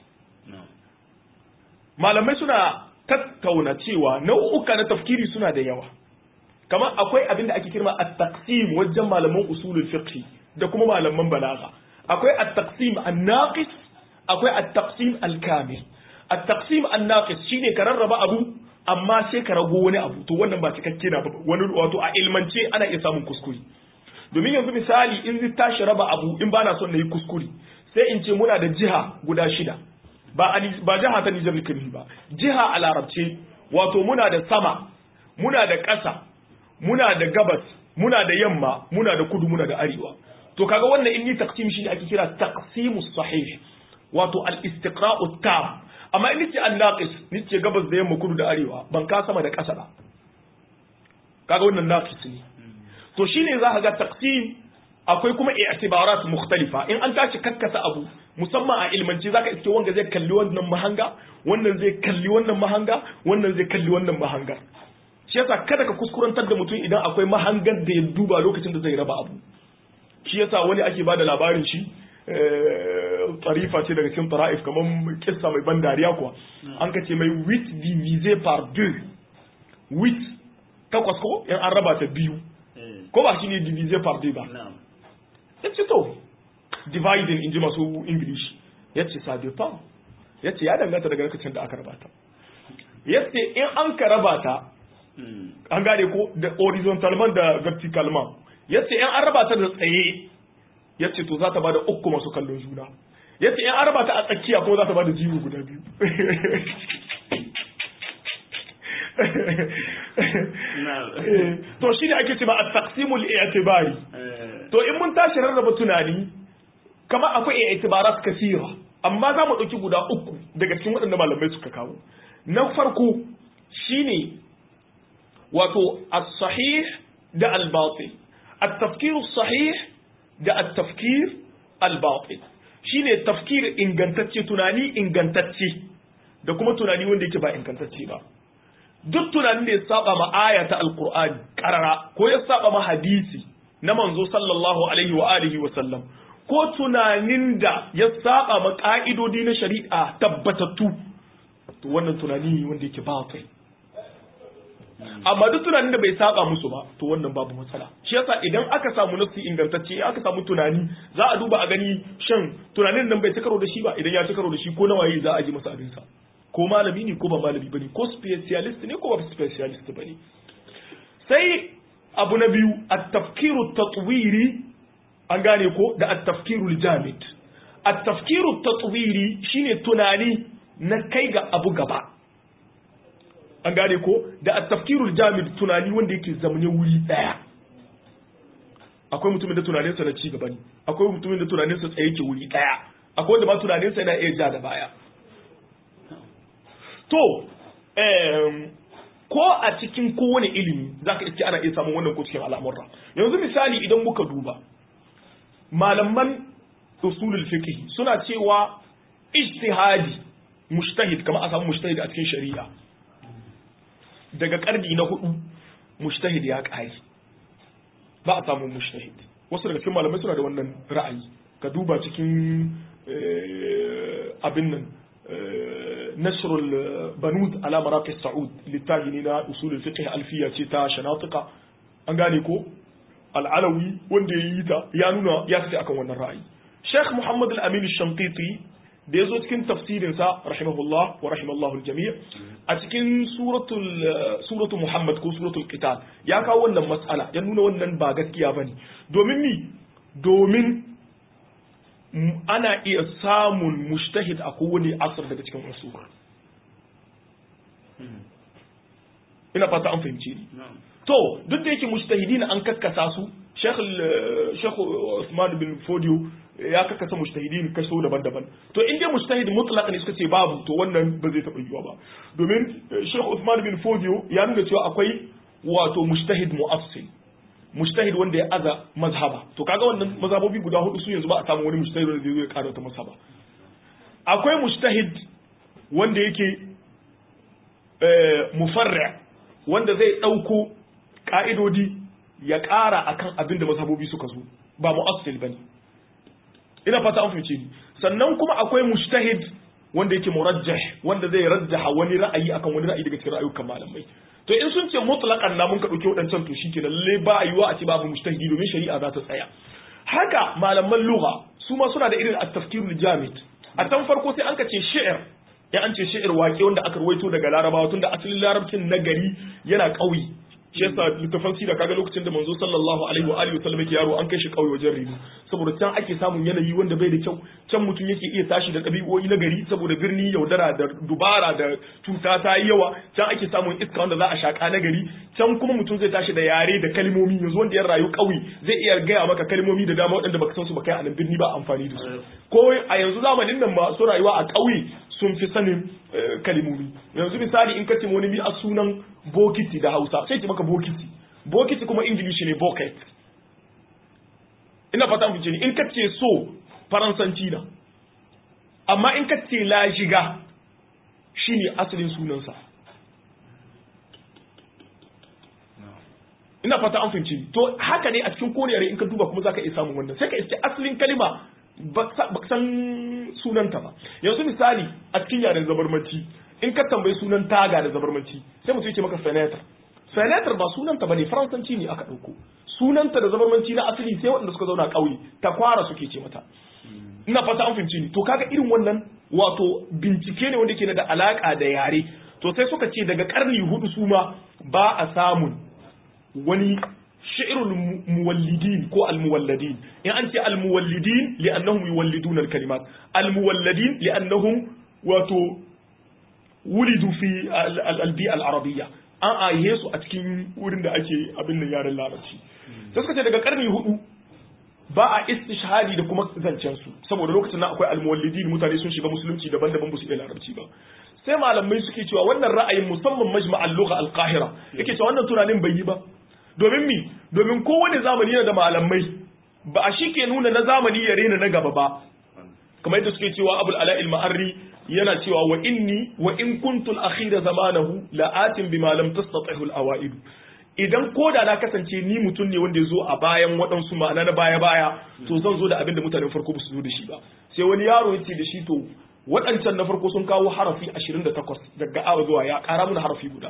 B: malamai suna tattauna cewa nau'uka na tafkiri suna da yawa kamar akwai abin da ake kirma at-taqsim wajen malaman usulul fiqh da kuma malaman balaga akwai at-taqsim an-naqis akwai at-taqsim al-kamil at-taqsim an-naqis shine ka rarraba abu amma sai ka rago wani abu to wannan ba cikakke na wani wato a ilmance ana iya samun kuskure domin yanzu misali in zai tashi raba abu in bana son na yi kuskure sai in ce muna da jiha guda shida ba ba jiha ta Nijar nake ba jiha a larabce wato muna da sama muna da ƙasa muna da gabas muna da yamma muna da kudu muna da arewa to kaga wannan in ni taqsim shi ne ake kira taqsimus sahih wato al-istiqra'u tam amma in nace an-naqis nace gabas da yamma kudu da arewa ban ka sama da ƙasa ba kaga wannan naqis ne to shine za ka ga taqsim akwai kuma i'tibarat mukhtalifa in an tashi kakkasa abu musamman a ilmanci zaka iske wanga zai kalli wannan mahanga wannan zai kalli wannan mahanga wannan zai kalli wannan mahanga shi yasa kada ka kuskurantar da mutum idan akwai mahangar da ya duba lokacin da zai raba abu shi yasa wani ake bada labarin shi tarifa ce daga cikin tara'if kamar kissa mai ban dariya kuwa an ka ce mai wit divisé par deux wit takwas ko in an raba ta biyu ko ba shi ne divisé par deux ba ya ce to dividing in ji masu english ya ce ça dépend ya ce ya danganta daga lokacin da aka raba ta ya ce in an ka raba ta an gane ko da horizontalman da verticalman ya ce in an raba ta da tsaye ya ce to za ta bada uku masu kallon juna ya ce in an raba ta a tsakiya kuma za ta bada jiwo guda biyu to shi ne ake ce ba a taqsimul i'tibari to in mun tashi rarraba tunani kamar akwai i'tibarat kasira amma za mu ɗauki guda uku daga cikin waɗanda malamai suka kawo na farko shine wato as-sahih da al-batil at-tafkir as-sahih da at-tafkir al-batil shine tafkir ingantacce tunani ingantacce da kuma tunani wanda yake ba ingantacce ba duk tunanin da ya saba ma aya ta alqur'ani karara ko ya saba ma hadisi na manzo sallallahu alaihi wa alihi wa sallam ko tunanin da ya saba ma ka'idodi na shari'a tabbatattu to wannan tunani wanda yake batil amma duk tunanin da bai saba musu ba to wannan babu matsala shi yasa idan aka samu nafsi ingantacce aka samu tunani za a duba a gani shan tunanin nan bai ci karo da shi ba idan ya ci karo da shi ko nawaye za a ji masa abin sa ko malami ne ko ba malami bane ko specialist ne ko ba specialist bane sai abu na biyu at-tafkiru tatwiri an gane ko da at-tafkiru jamid at-tafkiru tatwiri shine tunani na kai ga abu gaba an gane ko da at-tafkirul jamid tunani wanda yake zamane wuri daya akwai mutumin da tunaninsa na ci gaba ne akwai mutumin da tunaninsa tsaye ke wuri daya akwai wanda ma tunaninsa yana iya ja da baya to ko a cikin kowane ilimi zaka iske ana iya samun wannan ko cikin al'amurra yanzu misali idan muka duba malaman usulul fiqh suna cewa ijtihadi mujtahid kamar a samu mujtahid a cikin shari'a daga karni na hudu mujtahid ya kai ba a samu mujtahid wasu daga cikin malamai suna da wannan ra'ayi ka duba cikin abin nan nasrul banud ala maraqi saud littafi ne na usul fiqh alfiya ce ta shanatika an gane ko al'alawi wanda ya yi ta ya nuna ya kace akan wannan ra'ayi Sheikh Muhammad al-Amin al-Shanqiti da yazo cikin tafsirin sa rahimahullah wa rahimallahu al-jami' a cikin suratul suratul Muhammad ko suratul Qital ya kawo wannan mas'ala ya nuna wannan ba gaskiya bane domin mi domin ana iya samun mujtahid a kowane asar daga cikin usul ina fata an fahimci ni to duk da yake mujtahidin an kakkasa su Sheikh Sheikh Usman bin Fodio ya kakkasa mujtahidin kaso daban-daban to in dai mujtahid mutlaq ne suka ce babu to wannan ba zai taɓa yiwuwa ba domin Sheikh Usman bin Fodio ya nuna cewa akwai wato mujtahid mu'assil mujtahid wanda ya aza mazhaba to kaga wannan mazhabobi guda hudu su yanzu ba a samu wani mujtahid wanda zai zo ya ƙara wata mazhaba akwai mujtahid wanda yake mufarri wanda zai ɗauko ƙa'idodi ya ƙara akan abin da mazhabobi suka zo ba mu'assil bane ina fata an fahimce ni sannan kuma akwai mujtahid wanda yake murajjah wanda zai rajjaha wani ra'ayi akan wani ra'ayi daga cikin ra'ayukan malamai to in sun ce mutlaqan na mun ka dauke wadancan to shikenan lalle ba yiwa a ce babu mujtahidi domin shari'a za ta tsaya haka malaman lugha su ma suna da irin at-tafkirul jamid a tan farko sai an ka ce shi'r ya an ce shi'r waƙe wanda aka ruwaito daga larabawa tunda asalin larabcin nagari yana ƙauye shi yasa littafan sira kaga lokacin da manzo sallallahu alaihi wa alihi wasallam yake yaro an kai shi kauye wajen reno saboda can ake samun yanayi wanda bai da kyau can mutum yake iya tashi da ɗabi'o'i na gari saboda birni yaudara da dubara da cuta ta yi yawa can ake samun iska wanda za a shaka na gari can kuma mutum zai tashi da yare da kalmomi yanzu wanda ya rayu kauye zai iya gaya maka kalmomi da dama waɗanda baka san su ba kai a nan birni ba amfani da su ko a yanzu zamanin nan masu rayuwa a kauye sun fi sanin kalimomi yanzu misali in ka ce wani mi a sunan bokiti da hausa sai ce maka bokiti bokiti kuma ingilishi ne bucket ina fata mu ne in ka ce so faransanci na amma in ka ce la shiga shine asalin sunansa ina fata an fahimci to haka ne a cikin kowane yare in ka duba kuma zaka iya samun wannan sai ka iske asalin kalima ba san sunanta ba yanzu misali a cikin yaren zabarmanci in ka tambayi sunan taga da zabarmanci sai mutum ce maka fenetar fenetar ba sunanta bane faransanci ne aka dauko sunanta da zabarmanci na asali sai waɗanda suka zauna ƙauye ta kwara suke ce mata ina fata an fahimci ni to kaga irin wannan wato bincike ne wanda ke da alaka da yare to sai suka ce daga karni hudu su ma ba a samun wani shi'irul muwallidin ko almuwalladin in an ce almuwallidin li'annahum yuwalliduna alkalimat almuwalladin li'annahum wato wulidu fi albi al-arabiyya an aihe su a cikin wurin da ake abin da yaren larabci sai suka ce daga karni hudu ba a istishhadi da kuma zancen su saboda lokacin nan akwai almuwallidin mutane sun shiga musulunci daban-daban ba su iya larabci ba sai malamai suke cewa wannan ra'ayin musamman majma'al lugha al-qahira yake cewa wannan tunanin bai yi ba domin mi domin kowane zamani yana da malamai ba a shi ke nuna na zamani ya rena na gaba ba kamar yadda suke cewa abul ala'il ma'arri yana cewa wa inni wa in kuntul akhira zamanahu la'atin bima lam tastatihu al-awa'id idan koda na kasance ni mutum ne wanda ya zo a bayan waɗansu ma'ana na baya baya to zan zo da abin da mutanen farko ba su zo da shi ba sai wani yaro ya ce da shi to waɗancan na farko sun kawo harafi 28 daga awa zuwa ya ƙara mun harafi guda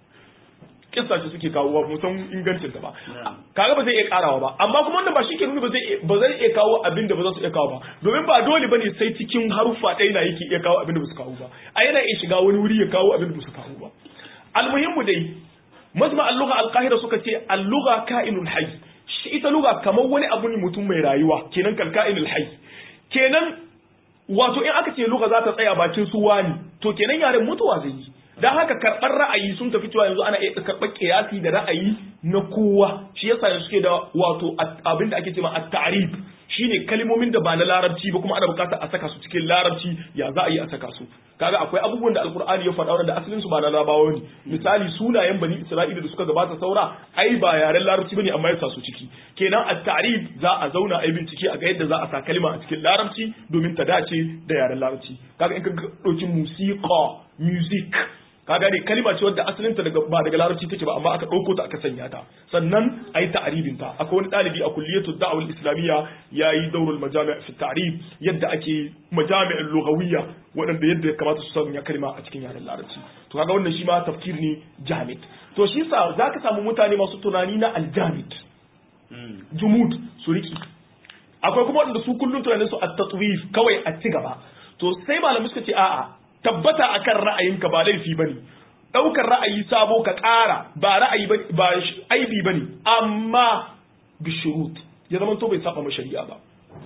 B: kissa ce suke kawo ba musan ingancin ta ba kaga ba zai iya karawa ba amma kuma wannan ba shi ke nuna ba zai ba zai iya kawo abin da ba za su iya kawo ba domin ba dole bane sai cikin haruffa ɗaya na yake iya kawo abin da ba su kawo ba a yana iya shiga wani wuri ya kawo abin da ba su kawo ba almuhimmu dai mazma al-lugha al-qahira suka ce al-lugha ka'inul hayy shi ita lugha kamar wani abu ne mutum mai rayuwa kenan kal ka'inul hayy kenan wato in aka ce lugha za ta tsaya bakin su wani to kenan yaren mutuwa zai yi don haka karɓar ra'ayi sun tafi cewa yanzu ana iya karɓar kiyasi da ra'ayi na kowa shi yasa yanzu suke da wato abin da ake cewa at-ta'rib shine kalmomin da ba na larabci ba kuma ana bukatar a saka su cikin larabci ya za a yi a saka su kaga akwai abubuwan da alkur'ani ya faɗa wanda asalin su ba na larabawa ne misali sunayen bani isra'ila da suka gabata saura ai ba yaren larabci bane amma ya sa su ciki kenan at-ta'rib za a zauna a bincike a ga yadda za a sa kalma a cikin larabci domin ta dace da yaren larabci kaga in ka dauki musiqa music ka gane kalima ce wadda asalin ta daga ba daga larabci take ba amma aka dauko ta aka sanya ta sannan ayi ta'ribin ta akwai wani dalibi a kulliyatu da'wa al-islamiyya yayi daurul majami' fi ta'rib yadda ake majami' lughawiyya wadanda yadda ya kamata su sanya kalima a cikin yaren larabci to kaga wannan shi ma tafkir ne jamid to shi sa zaka samu mutane masu tunani na al-jamid jumud su riki akwai kuma wanda su kullun tunanin su at-tatwif kawai a ci gaba to sai malamai suka ce a'a tabbata akan ra'ayinka ba laifi bane daukar ra'ayi sabo ka ƙara ba ra'ayi ba aibi bane amma bi shurut ya zama to bai saba ma shari'a ba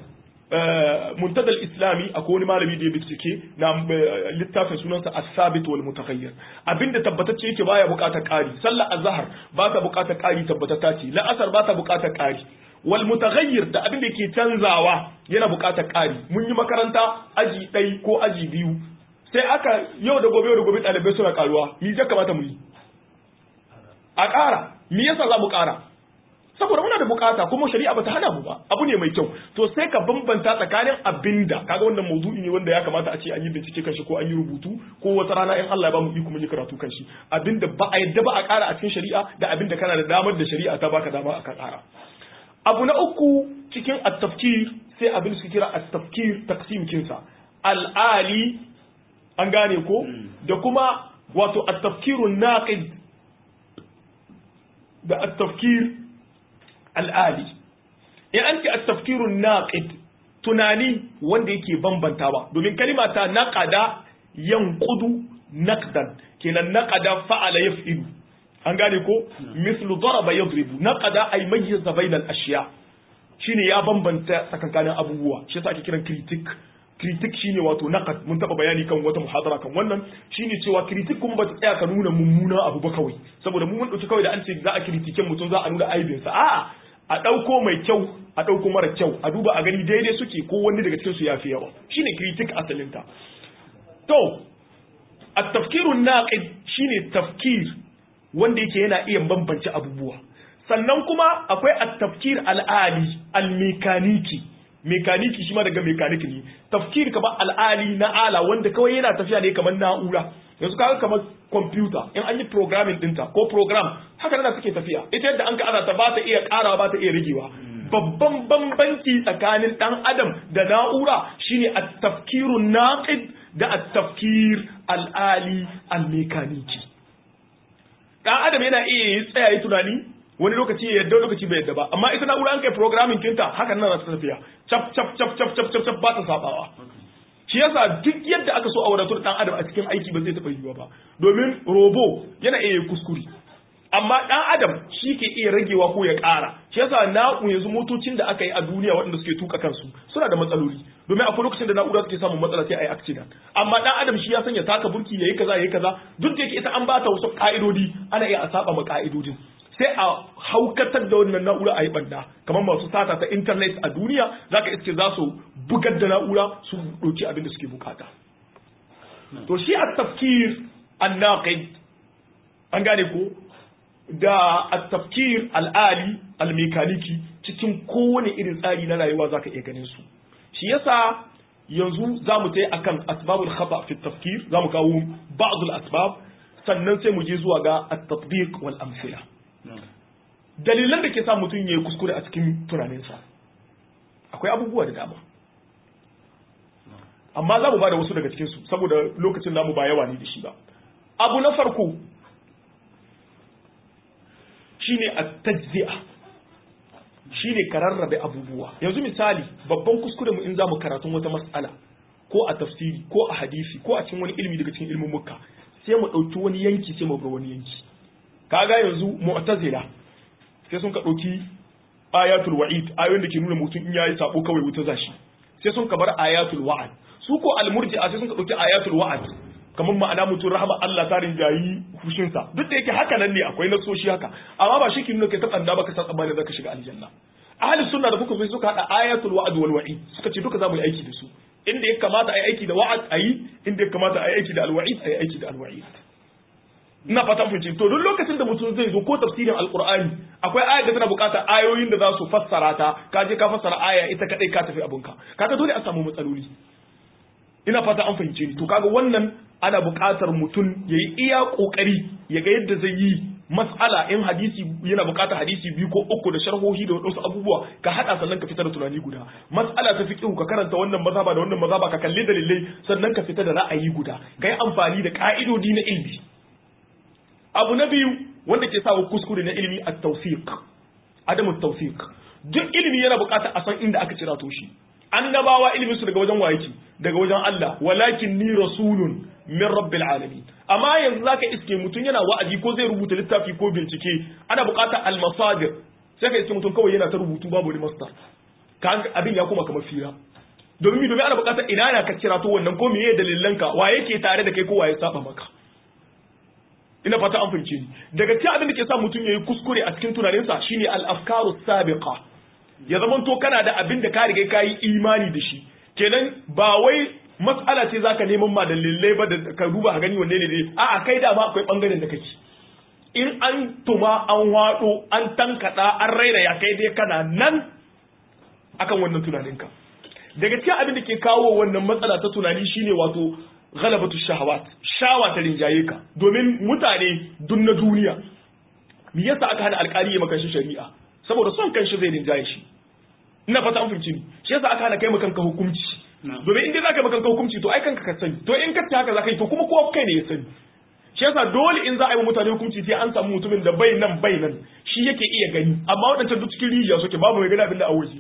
B: muntadal islami akwai wani malami da ya bincike na littafin sunansa as-sabit wal mutaghayyir abinda tabbatacce yake baya buƙatar ƙari sallar azhar ba ta buƙatar ƙari tabbatata ce la'asar ba ta buƙatar ƙari wal mutaghayyir da abin da ke canzawa yana buƙatar ƙari mun yi makaranta aji ɗai ko aji biyu sai aka yau da gobe yau da gobe ɗalibai suna ƙaruwa mi ya kamata mu yi a ƙara mi yasa za mu ƙara saboda muna da bukata kuma shari'a bata hana mu ba abu ne mai kyau to sai ka bambanta tsakanin abinda kaga wannan maudu'i ne wanda ya kamata a ce an yi bincike kan shi ko an yi rubutu ko wata rana in Allah ya bamu iko mun yi karatu kan shi abinda ba a yadda ba a ƙara a cikin shari'a da abinda kana da damar da shari'a ta baka dama aka ƙara abu na uku cikin at-tafkir sai abin su kira at-tafkir taqsim kinsa al-ali an gane ko da kuma wato at-tafkirun naqid da at-tafkir al'ali in an ce a tafkirun naqid tunani wanda yake bambantawa domin kalima ta naqada yanqudu naqdan kenan naqada fa'ala yaf'ilu an gane ko mislu daraba yadribu naqada ay mayyaza bayna al-ashya shine ya bambanta tsakankanin abubuwa shi yasa ake kiran critic critic shine wato naqad mun taba bayani kan wata muhadara kan wannan shine cewa critic kuma ba ta tsaya ka nuna mummuna abu ba kawai saboda mu mun dauki kawai da an ce za a critiken mutum za a nuna aibinsa a'a a ɗauko mai kyau a ɗauko mara kyau a duba a gani daidai suke ko wani daga cikinsu ya fi yawa shine critic asalinta to a tafkirun naqid shine tafkir wanda yake yana iya bambance abubuwa sannan kuma akwai at-tafkir al-ali al-mekaniki mekaniki shi ma daga mekaniki ne tafkir kaba al'ali na ala wanda kawai yana tafiya ne kamar na'ura yanzu kaga kamar computer in an yi programming dinta ko program haka nan suke tafiya ita yadda an ka ana ta ba ta iya karawa ba ta iya rigewa babban bambanci tsakanin dan adam da na'ura shine at-tafkirun naqid da at-tafkir al'ali al-mekaniki dan adam yana iya yi tsaya yi tunani wani lokaci ya yadda lokaci bai yadda ba amma ita na'ura an kai programming kinta hakan nan ta tafiya cap cap cap cap cap cap ba ta sabawa shi yasa duk yadda aka so a wadatu da dan adam a cikin aiki ba zai taɓa yiwuwa ba domin robo yana iya kuskure amma dan adam shi ke iya ragewa ko ya ƙara shi yasa na'u yanzu motocin da aka yi a duniya waɗanda suke tuka kansu suna da matsaloli domin akwai lokacin da na'ura suke samun matsala sai a yi accident amma dan adam shi ya sanya taka burki yayi kaza yayi kaza duk da yake ita an bata wasu ka'idodi ana iya a saba ma ka'idodin sai a haukatar da wannan na'ura a yi banda kamar masu sata ta internet a duniya zaka iske za su bugar da na'ura su ɗauki abin da suke bukata to shi a tafkir an an gane ko da a tafkir al'ali al-mekaniki cikin kowane irin tsari na rayuwa zaka iya ganin su shi yasa yanzu za mu tai akan asbabul khata fi tafkir za mu kawo ba'd al-asbab sannan sai mu je zuwa ga at-tatbiq wal amsila dalilan da ke sa mutum ya yi kuskure a cikin tunaninsa akwai abubuwa da dama amma za mu ba da wasu daga cikinsu saboda lokacin namu ba yawa ne da shi ba abu na farko shine a tajzi'a shine ka rarrabe abubuwa yanzu misali babban kuskure mu in za mu karatun wata mas'ala ko a tafsiri ko a hadisi ko a cikin wani ilimi daga cikin ilimin mukka sai mu ɗauki wani yanki sai mu bar wani yanki kaga yanzu mu'tazila sai sun ka ɗauki ayatul wa'id ayoyin da ke nuna mutum in yayi sabo kawai wuta zashi sai sun ka bar ayatul wa'ad su ko almurji'a sai sun ka ɗauki ayatul wa'ad kamar ma'ana mutum rahama Allah ta rinjayi fushinsa duk da yake haka nan ne akwai nasoshi haka amma ba shi ke nuna kai ta tsanda ba ka san tsammanin zaka shiga aljanna ahli sunna da kuka so suka hada ayatul wa'd wal wa'id suka ce duka za mu yi aiki da su inda ya kamata a yi aiki da wa'ad a yi inda ya kamata a yi aiki da alwa'id a yi aiki da alwa'id ina fatan fahimci to duk lokacin da mutum zai zo ko tafsirin alqur'ani akwai aya da tana bukata ayoyin da za su fassara ta ka je ka fassara aya ita kadai ka tafi abunka kaga dole a samu matsaloli ina fata an fahimce ni to kaga wannan ana buƙatar mutum ya yi iya ƙoƙari ya ga yadda zai yi mas'ala in hadisi yana buƙatar hadisi biyu ko uku da sharhohi da wasu abubuwa ka haɗa sannan ka fitar da tunani guda mas'ala ta fiqh ka karanta wannan mazhaba da wannan mazhaba ka kalli dalilai sannan ka fita da ra'ayi guda ka yi amfani da ka'idodi na ilimi abu na biyu wanda ke sa kuskure na ilimi at-tawfiq adamu tawfiq duk ilimi yana buƙatar a san inda aka cira to shi annabawa ilimin su daga wajen wayeki daga wajen Allah walakin ni rasulun min rabbil alamin amma yanzu zaka iske mutum yana wa'azi ko zai rubuta littafi ko bincike ana buƙatar al-masadir sai ka iske mutum kawai yana ta rubutu babu wani masdar kan abin ya kuma kamar fira domin domin ana buƙatar ina na ka kira to wannan ko meye dalilan ka wa yake tare da kai ko waye saba maka ina fata an fahimce ni daga cikin abin da ke sa mutum yayi kuskure a cikin tunaninsa shine al-afkaru sabiqa ya zama to kana da abin da ka riga ka yi imani da shi kenan ba wai matsala ce zaka neman ma dalilai ba da ka duba ka gani wanne ne ne a'a kai da ma akwai bangaren da kake in an tuma an waɗo an tankaɗa an raira ya kai dai kana nan akan wannan tunaninka daga cikin abin da ke kawo wannan matsala ta tunani shine wato ghalabatu shahawat shawa ta rinjaye ka domin mutane dun na duniya me yasa aka hana alƙali ya maka shi shari'a saboda son kanshi zai rinjaye shi ina fata an fahimci ni shi yasa aka hana kai maka kanka hukunci domin in dai zaka maka kanka hukunci to ai kanka ka sani to in ka ta haka zaka yi to kuma kowa kai ne ya sani shi yasa dole in za a yi mutane hukunci sai an samu mutumin da bai nan bai nan shi yake iya gani amma waɗancan duk cikin rijiya suke babu mai gani abin da a waje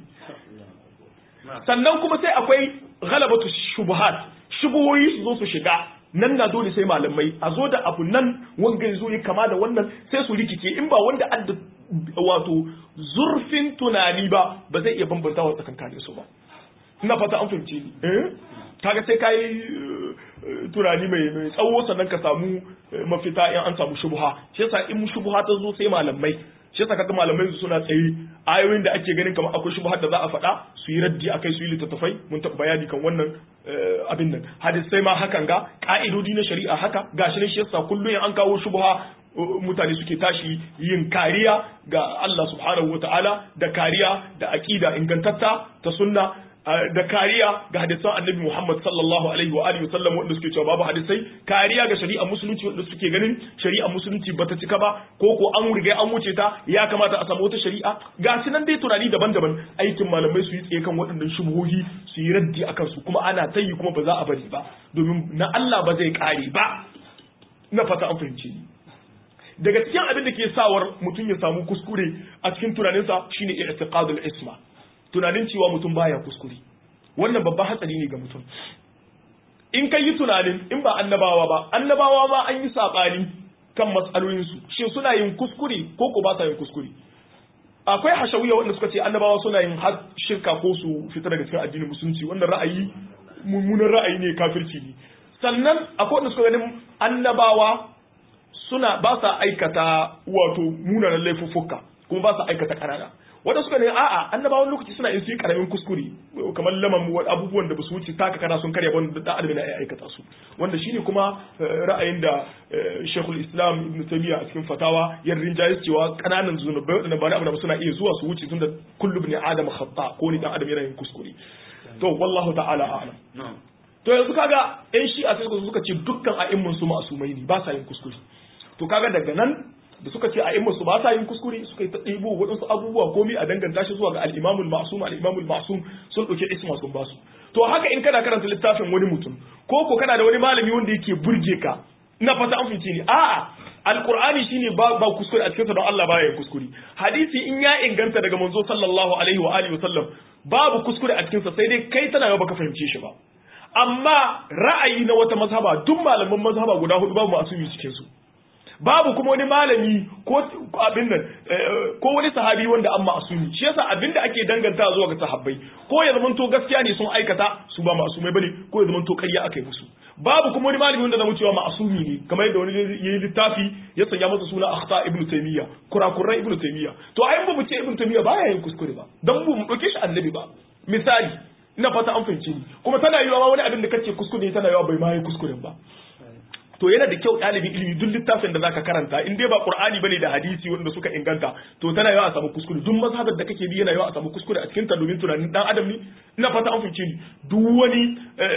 B: sannan kuma sai akwai ghalabatu shubuhat shubuhoyi su zo su shiga nan na dole sai malamai a zo da abu nan wanga ya zo ya kama da wannan sai su rikice in ba wanda adda wato zurfin tunani ba ba zai iya bambanta wa tsakankanin su ba ina fata an fahimce ni eh kaga sai kai tunani mai mai tsawo sannan ka samu mafita in an samu shubha shi yasa in shubha ta zo sai malamai shi yasa kaga malamai su suna tsaye ayoyin da ake ganin kamar akwai shubha da za a faɗa su yi raddi akai su yi littattafai mun taɓa bayani kan wannan abin nan hadisai ma hakan ga ka'idodi na shari'a haka gashi ne shi yasa kullum an kawo shubha mutane suke tashi yin kariya ga Allah subhanahu wataala da kariya da aqida ingantatta ta sunna da kariya ga hadisan annabi Muhammad sallallahu alaihi wa alihi wasallam wanda suke cewa babu hadisai kariya ga shari'a musulunci wanda suke ganin shari'a musulunci bata cika ba ko ko an riga an wuce ta ya kamata a samu wata shari'a ga shi nan dai tunani daban-daban aikin malamai su yi tsaye kan waɗannan shubuhohi su yi raddi akan su kuma ana ta yi kuma ba za a bari ba domin na Allah ba zai kare ba na fata an fahimce ni daga cikin abin da ke sawar mutum ya samu kuskure a cikin tunaninsa shine i'tiqadul isma tunanin cewa mutum baya kuskure wannan babban hatsari ne ga mutum in ka yi tunanin in ba annabawa ba annabawa ma an yi saɓani kan matsalolinsu shin suna yin kuskure ko ko ba sa yin kuskure akwai hashawiya wanda suka ce annabawa suna yin har shirka ko su fita daga cikin addinin musulunci wannan ra'ayi mummunan ra'ayi ne kafirci ne sannan akwai wanda suka ganin annabawa suna ba sa aikata wato munanan laifuffuka kuma ba sa aikata ƙanana wanda suka ne a'a annabawan lokaci suna yin su yi karamin kuskure kamar laman abubuwan da basu wuce taka kana sun karya wanda da adam na aikata su wanda shine kuma ra'ayin da Sheikhul Islam Ibn Taymiyyah a cikin fatawa ya rinjaye cewa kananan zunubai wadanda ba abu da suna iya zuwa su wuce tunda kullu ibn adam khata ko ni dan adam yana yin kuskure to wallahu ta'ala a'lam to yanzu kaga yan shi'a sai suka ce dukkan a'immun su ma'asumai ne ba sa yin kuskure to kaga daga nan da suka ce a in su ba sa yin kuskure suka yi ta ɗibo waɗansu abubuwa komi a danganta shi zuwa ga al'imamul ma'sum al'imamul ma'sum sun ɗauki isma sun basu to haka in kana karanta littafin wani mutum ko ko kana da wani malami wanda yake burge ka ina fata an fice ni a'a alqur'ani shine ba ba kuskure a cikin sa don Allah baya yin kuskure hadisi in ya inganta daga manzo sallallahu alaihi wa alihi wasallam babu kuskure a cikin sa sai dai kai tana baka fahimce shi ba amma ra'ayi na wata mazhaba duk malaman mazhaba guda hudu babu masumi cikin su babu kuma wani malami ko abin nan ko wani sahabi wanda an ma'asumi shi yasa abin da ake danganta zuwa ga sahabbai ko ya zamanto gaskiya ne sun aikata su ba ma'asumai bane ko ya zamanto ƙarya aka yi musu babu kuma wani malami wanda zamu cewa ma'asumi ne kamar yadda wani yayi littafi ya sanya masa suna akhta ibnu taymiya kurakuran ibnu taymiya to ai ba mu ce ibnu taymiya baya yin kuskure ba dan mu mu dauke shi annabi ba misali ina fata an fahimce ni kuma tana yiwa wani abin da kace kuskure tana yiwa bai ma yi kuskuren ba to yana da kyau ɗalibin ilimi duk littafin da zaka karanta in dai ba qur'ani bane da hadisi wanda suka inganta to tana yawa a samu kuskure duk mazhabar da kake bi yana yawa a samu kuskure a cikin ta domin tunanin dan adam ne ina fata an fice ni duk wani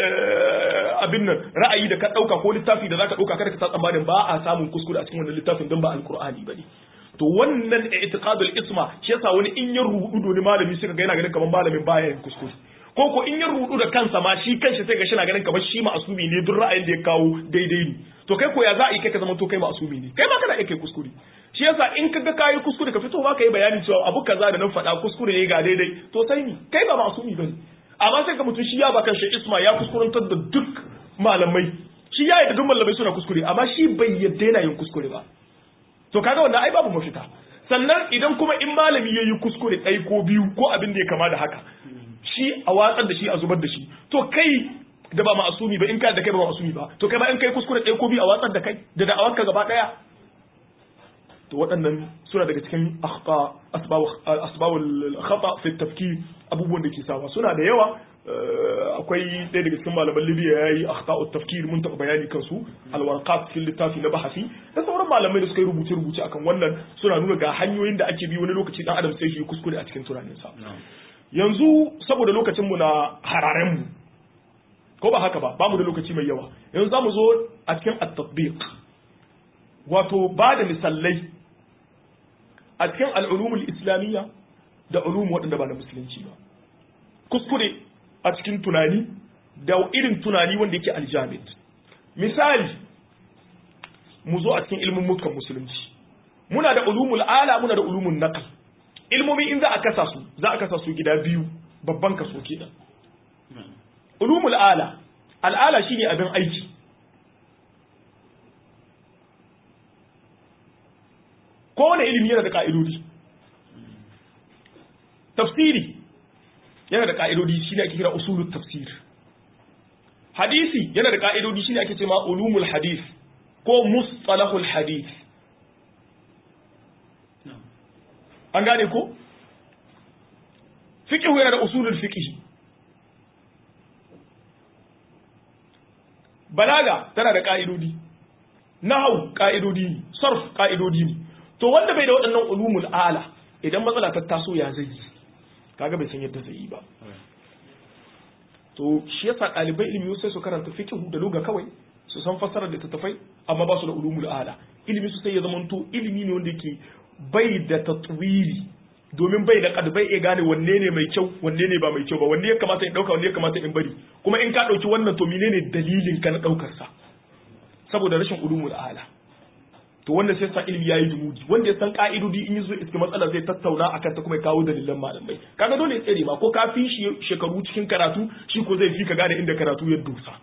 B: abin nan ra'ayi da ka dauka ko littafi da zaka dauka kada ka sa tsammanin ba a samun kuskure a cikin wannan littafin don ba alqur'ani bane to wannan i'tiqadul isma shi yasa wani in ya rubudu ne malami suka ga yana ganin kamar malamin baya yin kuskure ko ko in ya rudu da kansa ma shi kanshi sai ga shi na ganin kamar shi ma'asumi ne duk ra'ayin da ya kawo daidai ne to kai ko ya za a yi kai ka zama to kai ma'asumi ne kai ma kana iya kai kuskure shi yasa in ka ga kayi kuskure ka fito ba ka yi bayani cewa abu kaza da nan faɗa kuskure ne ga daidai to sai ni kai ba ma'asumi bane amma sai ka mutum shi ya ba kanshi isma ya kuskurantar da duk malamai shi ya yi duk malamai suna kuskure amma shi bai yadda yana yin kuskure ba to kaga wannan ai babu mafita sannan idan kuma in malami ya yi kuskure ɗaya ko biyu ko abin da ya kama da haka shi a watsar da shi a zubar da shi to kai da ba ma'asumi ba in ka da kai ba ma'asumi ba to kai ba in kai kuskure ɗaya ko biyu a watsar da kai da da'awarka gaba ɗaya to waɗannan suna daga cikin akhta asbabul khata fi tafkir abubuwan da ke sawa suna da yawa akwai ɗaya daga cikin malaman libya ya yi akhta'ut tafkir mun taɓa bayani kansu alwarqat cikin littafi na bahasi da sauran malamai da suka yi rubuce rubuce akan wannan suna nuna ga hanyoyin da ake bi wani lokaci dan adam sai shi kuskure a cikin tunaninsa yanzu saboda lokacin mu na hararen mu ko ba haka ba ba mu da lokaci mai yawa yanzu za mu zo a cikin at-tatbiq wato ba da misalai a cikin al'ulumul islamiyya da ulum waɗanda ba na musulunci ba kuskure a cikin tunani da irin tunani wanda yake aljamid misali mu zo a cikin ilmin mukan musulunci muna da ulumul ala muna da ulumul naql ilmomi in za a kasa su za a kasa su gida biyu babban kaso kenan ulumul ala al'ala shine abin aiki kowane ilimi yana da ka'idodi tafsiri yana da ka'idodi shine ake kira usulut tafsir hadisi yana da ka'idodi shine ake cewa ulumul hadith ko mustalahul hadith an gane ko fiqh yana da usulul fiqh balaga tana da ka'idodi nahwu ka'idodi ne sarf ka'idodi ne to wanda bai da waɗannan ulumul ala idan matsala ta taso ya zai yi kaga bai san yadda zai yi ba to shi yasa ɗalibai ilimi sai su karanta fiqh da luga kawai su san fassarar da tattafai amma ba su da ulumul ala ilimi su sai ya zama to ilimi ne wanda yake bai da tatwili domin bai da kad bai iya gane wanne ne mai kyau wanne ne ba mai kyau ba wanne ya kamata in dauka wanne ya kamata in bari kuma in ka dauki wannan to menene dalilin ka na daukar sa saboda rashin ulumul ala to wanda sai sa ilimi yayi dumudi wanda ya san ka'idodi in yazo iska matsala zai tattauna akan ta kuma ya kawo dalilan malamai kaga dole ya tsere ma ko ka fi shi shekaru cikin karatu shi ko zai fi ka gane inda karatu ya dosa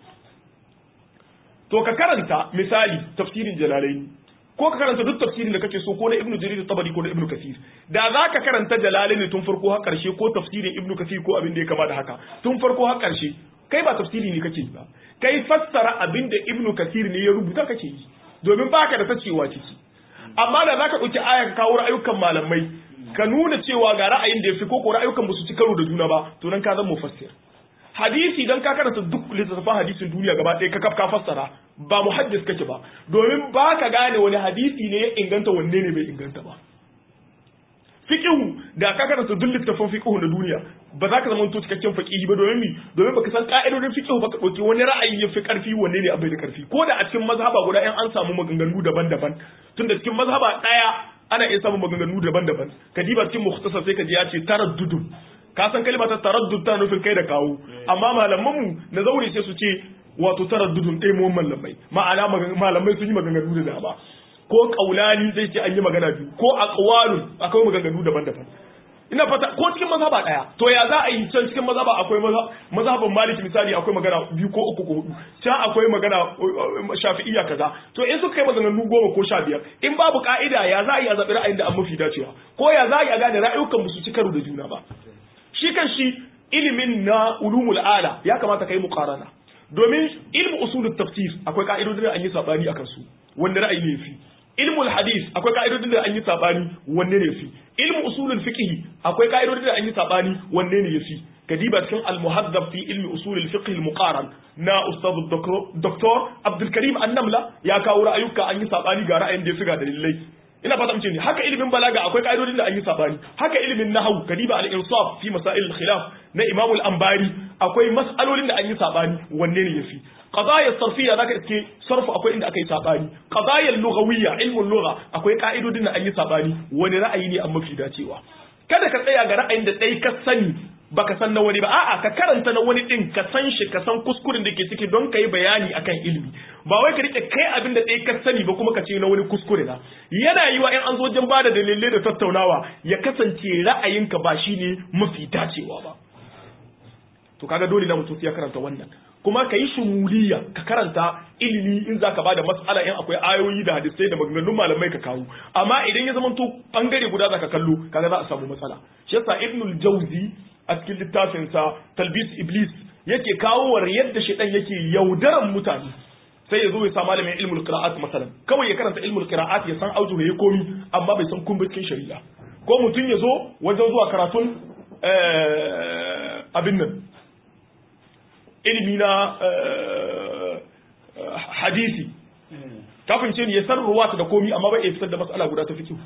B: to ka karanta misali tafsirin jalalaini ko ka karanta duk tafsirin da kake so ko na ibnu jarir tabari ko na ibnu kasir da za ka karanta jalalaini tun farko har karshe ko tafsirin ibnu kasir ko abin da ya kama da haka tun farko har karshe kai ba tafsiri ne kake ba kai fassara abin da ibnu kasir ne ya rubuta kake yi domin baka da tacewa ciki amma da zaka dauki aya ka kawo ra'ayukan malamai ka nuna cewa ga ra'ayin da yafi ko ko ra'ayukan ba su ci karo da juna ba to nan ka zama mufassir hadisi dan ka karanta duk littattafan hadisin duniya gaba ɗaya ka kaf ka fassara ba muhaddis kake ba domin baka gane wani hadisi ne ya inganta wanne ne bai inganta ba fiqhu da ka karanta duk littattafan fiqhu na duniya ba za ka zama to cikakken faqihi ba domin mi domin baka san ka'idodin fiqhu ba ka dauki wani ra'ayi ya fi karfi wanne ne abai da karfi ko da a cikin mazhaba guda in an samu maganganu daban-daban tunda cikin mazhaba daya ana iya samun maganganu daban-daban ka diba cikin mukhtasar sai ka ji ya ce taraddudun ka san kalmar ta taraddud ta nufin kai da kawo amma malaman mu na zaure sai su ce wato taraddudun ɗaya mu malamai ma'ana malamai sun yi maganganu da dama ko kaulani zai ce an yi magana biyu ko aqwalun akwai maganganu daban-daban ina fata ko cikin mazhaba daya to ya za a yi can cikin mazhaba akwai mazhaban maliki misali akwai magana biyu ko uku ko hudu can akwai magana shafi'iyya kaza to in suka kai maganganu goma ko sha biyar in babu ka'ida ya za a yi a zaɓi ra'ayin da an mafi dacewa ko ya za a yi a gane ra'ayukan su ci karo da juna ba shi kan shi ilimin na ulumul ala ya kamata kai muqarana domin ilmu usulut tafsir akwai ka'idodin da an yi sabani akan su wanda ra'ayi ne fi ilmul hadis akwai ka'idodin da an yi sabani wanne ne fi ilmu usulul fiqh akwai ka'idodin da an yi sabani wanne ne yafi kadiba cikin al-muhaddab fi ilmi usulul fiqh al-muqaran na ustad doktor Abdul Karim An-Namla ya kawo ra'ayuka an yi sabani ga ra'ayin da ya fi ga dalilai ina fata mace ne haka ilimin balaga akwai ka'idodin da an yi sabani haka ilimin nahwu kadiba al-insaf fi masail al-khilaf na Imam al-Anbari akwai mas'alolin da an yi sabani wanne ne yafi qadaya sarfiyya zaka iske sarfu akwai inda aka yi sabani qadaya lughawiyya ilmul lugha akwai ka'idodin da an yi sabani wani ra'ayi ne an mafi dacewa kada ka tsaya ga ra'ayin da dai ka sani baka san na wani ba a'a ka karanta na wani din ka san shi ka san kuskuren da ke ciki don ka yi bayani akan ilimi ba wai ka rike kai abin da ɗaya ka sani ba kuma ka ce na wani kuskure na yana yiwa in an zo wajen bada dalilai da tattaunawa ya kasance ra'ayinka ba shine mafi dacewa ba to kaga dole na mutum ya karanta wannan kuma ka yi shumuliya ka karanta ilimi in za ka bada mas'ala in akwai ayoyi da hadisai da maganganun malamai ka kawo amma idan ya zamanto bangare guda za ka kallo kaga za a samu matsala shi yasa ibnul jauzi a cikin littafinsa talbis iblis yake kawo war yadda shaitan yake yaudaran mutane sai ya zo ya sa malamin ilmul qira'at masalan kawai ya karanta ilmul qira'at ya san aujuhu ya komi amma bai san kumbacin shari'a ko mutum ya zo wajen zuwa karatun abin nan ilimi na hadisi kafin ce ne ya san ruwata da komi amma bai iya fitar da mas'ala guda ta fiqh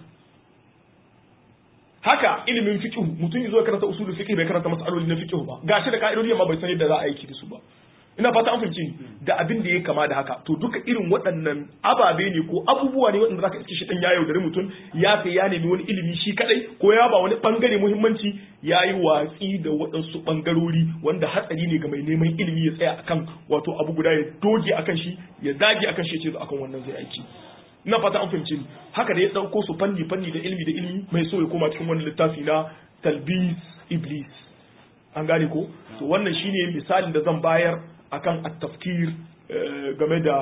B: haka ilimin fiqh mutum ya zo karanta usulul fiqh bai karanta mas'aloli na fiqh ba gashi da ka'idodi amma bai san yadda za a aiki da su ba ina fata an fahimci da abin da ya kama da haka to duka irin waɗannan ababe ne ko abubuwa ne waɗanda zaka iske shi dan ya yaudari mutum ya kai ya nemi wani ilimi shi kadai ko ya ba wani bangare muhimmanci ya yi watsi da waɗansu bangarori wanda hatsari ne ga mai neman ilimi ya tsaya akan wato abu guda ya doge akan shi ya dage akan shi ya ce akan wannan zai aiki ina fata an fahimci haka da ya ɗauko su fanni fanni da ilimi da ilimi mai so ya koma cikin wani littafi na talbis iblis an gane ko to wannan shine misalin da zan bayar akan at-tafkir game da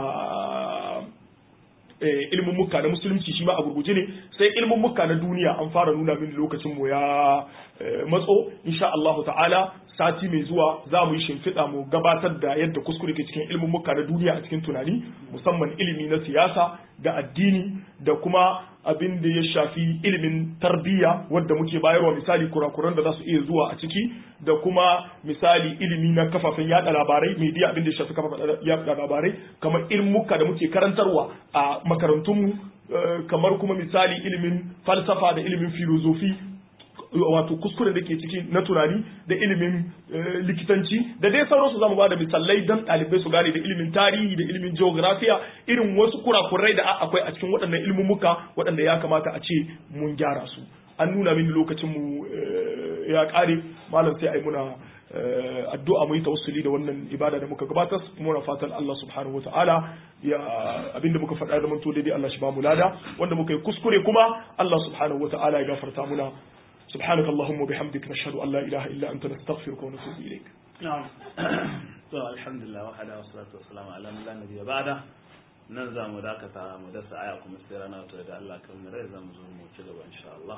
B: ilimin muka na musulunci shi ma a gurguje ne sai ilimin muka na duniya an fara nuna min lokacin mu ya matso insha Allah ta'ala sati mai zuwa za mu yi shimfiɗa mu gabatar da yadda kuskure ke cikin ilimin muka na duniya a cikin tunani musamman ilimi na siyasa da addini da kuma abin da ya shafi ilimin tarbiyya wadda muke bayarwa misali kurakuran da za su iya zuwa a ciki da kuma misali ilimi na kafafen yada labarai media abin da ya shafi kafafen yada labarai kamar ilmuka da muke karantarwa a makarantunmu kamar kuma misali ilimin falsafa da ilimin filozofi wato kuskure da ke ciki na tunani da ilimin likitanci da dai sauransu zamu ba da misalai don ɗalibai su gane da ilimin tarihi da ilimin geografiya irin wasu kurakurai da akwai a cikin waɗannan ilmumuka waɗanda ya kamata a ce mun gyara su an nuna mini lokacin mu ya ƙare malam sai ai muna addu'a mu yi tawassuli da wannan ibada da muka gabatar muna fatan Allah subhanahu wataala ya abinda muka faɗa da manto daidai Allah shi ba mu lada wanda muka yi kuskure kuma Allah subhanahu wataala ya gafarta muna سبحانك اللهم وبحمدك نشهد أن لا إله إلا أنت نستغفرك ونتوب إليك
A: نعم الحمد لله وحده والصلاة والسلام على من لا نبي بعده nan za mu dakata mu dasa aya kuma sai rana ta da Allah kan rai za mu zo mu ci gaba insha Allah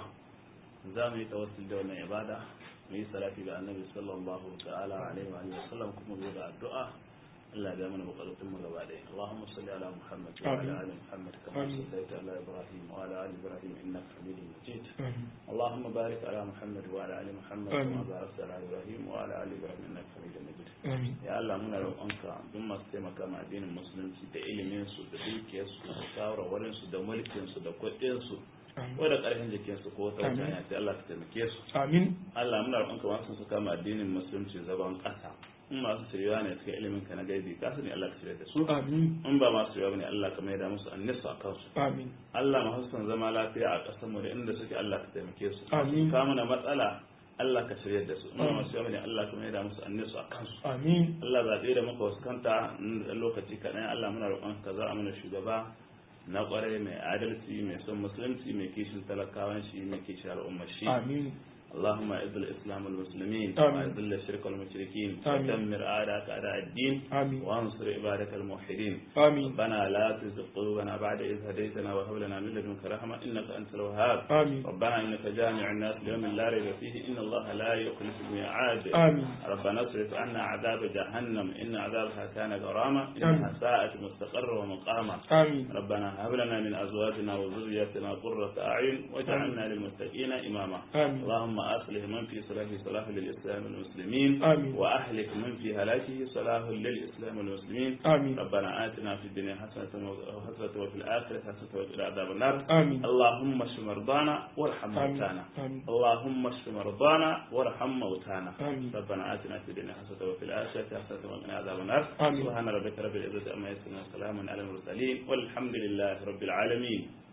A: za mu yi tawassul da wannan ibada mu yi salati ga annabi sallallahu ta'ala alaihi wa sallam kuma zo da addu'a Allah ya mana bukatun mu gaba ɗaya Allahumma salli ala Muhammad wa ala ali Muhammad kama sallaita ala Ibrahim wa ala ali Ibrahim innaka Hamidum Majid Allahumma barik ala Muhammad wa ala ali Muhammad kama barakta ala Ibrahim wa ala ali Ibrahim innaka Hamidum Majid ya Allah muna roƙonka duk masu taimaka ma addinin musulunci da ilimin su da dukiyar su da shawarwarin su da mulkin su da kuɗin su ko da ƙarfin jikin su ko ta wata sai Allah ka taimake su
B: amin
A: Allah muna roƙonka masu su kama addinin musulunci zaban ƙasa in masu shirya ne suka ilimin ka na gaibi ka sani Allah ka shirya da su
B: amin
A: in ba masu shirya bane Allah ka mai da musu annisa a kansu
B: amin
A: Allah masu son zama lafiya a ƙasar mu da inda suke Allah ka taimake su
B: Amin.
A: ka mana matsala Allah ka shirya da su in ba masu shirya bane Allah ka mai da musu annisa a kansu
B: amin
A: Allah zaɓe da muka fuskanta da lokaci kaɗan Allah muna roƙon ka za a mana shugaba na ƙwarai mai adalci mai son musulunci mai kishin talakawan shi mai kishin al'ummar shi
B: amin
A: اللهم اعز الاسلام والمسلمين
B: آمين.
A: واذل الشرك والمشركين
B: آمين.
A: ودمر اعداءك اعداء الدين
B: آمين.
A: وانصر عبادك الموحدين
B: آمين
A: ربنا لا تزغ قلوبنا بعد إذ هديتنا وهب لنا من لدنك رحمة إنك أنت الوهاب
B: آمين
A: ربنا إنك جامع الناس ليوم لا ريب فيه إن الله لا يخلف الميعاد
B: آمين
A: ربنا اصرف عنا عذاب جهنم إن عذابها كان غراما
B: آمين.
A: إنها ساءت مستقرا ومقاما
B: آمين
A: ربنا هب لنا من أزواجنا وذرياتنا قرة أعين واجعلنا للمتقين إماما
B: آمين
A: اللهم أصلح من في صلاحه صلاح للإسلام والمسلمين
B: آمين.
A: وأهلك من في هلاكه صلاح للإسلام والمسلمين
B: آمين
A: ربنا آتنا في الدنيا حسنة وحسنة وفي الآخرة حسنة وقنا عذاب النار
B: آمين
A: اللهم اشف مرضانا وارحم
B: آمين
A: موتانا
B: آمين
A: اللهم اشف مرضانا وارحم موتانا
B: آمين.
A: ربنا آتنا في الدنيا حسنة وفي الآخرة حسنة وقنا عذاب النار
B: آمين.
A: سبحان ربك رب العزة عما يصفون وسلام على المرسلين والحمد لله رب العالمين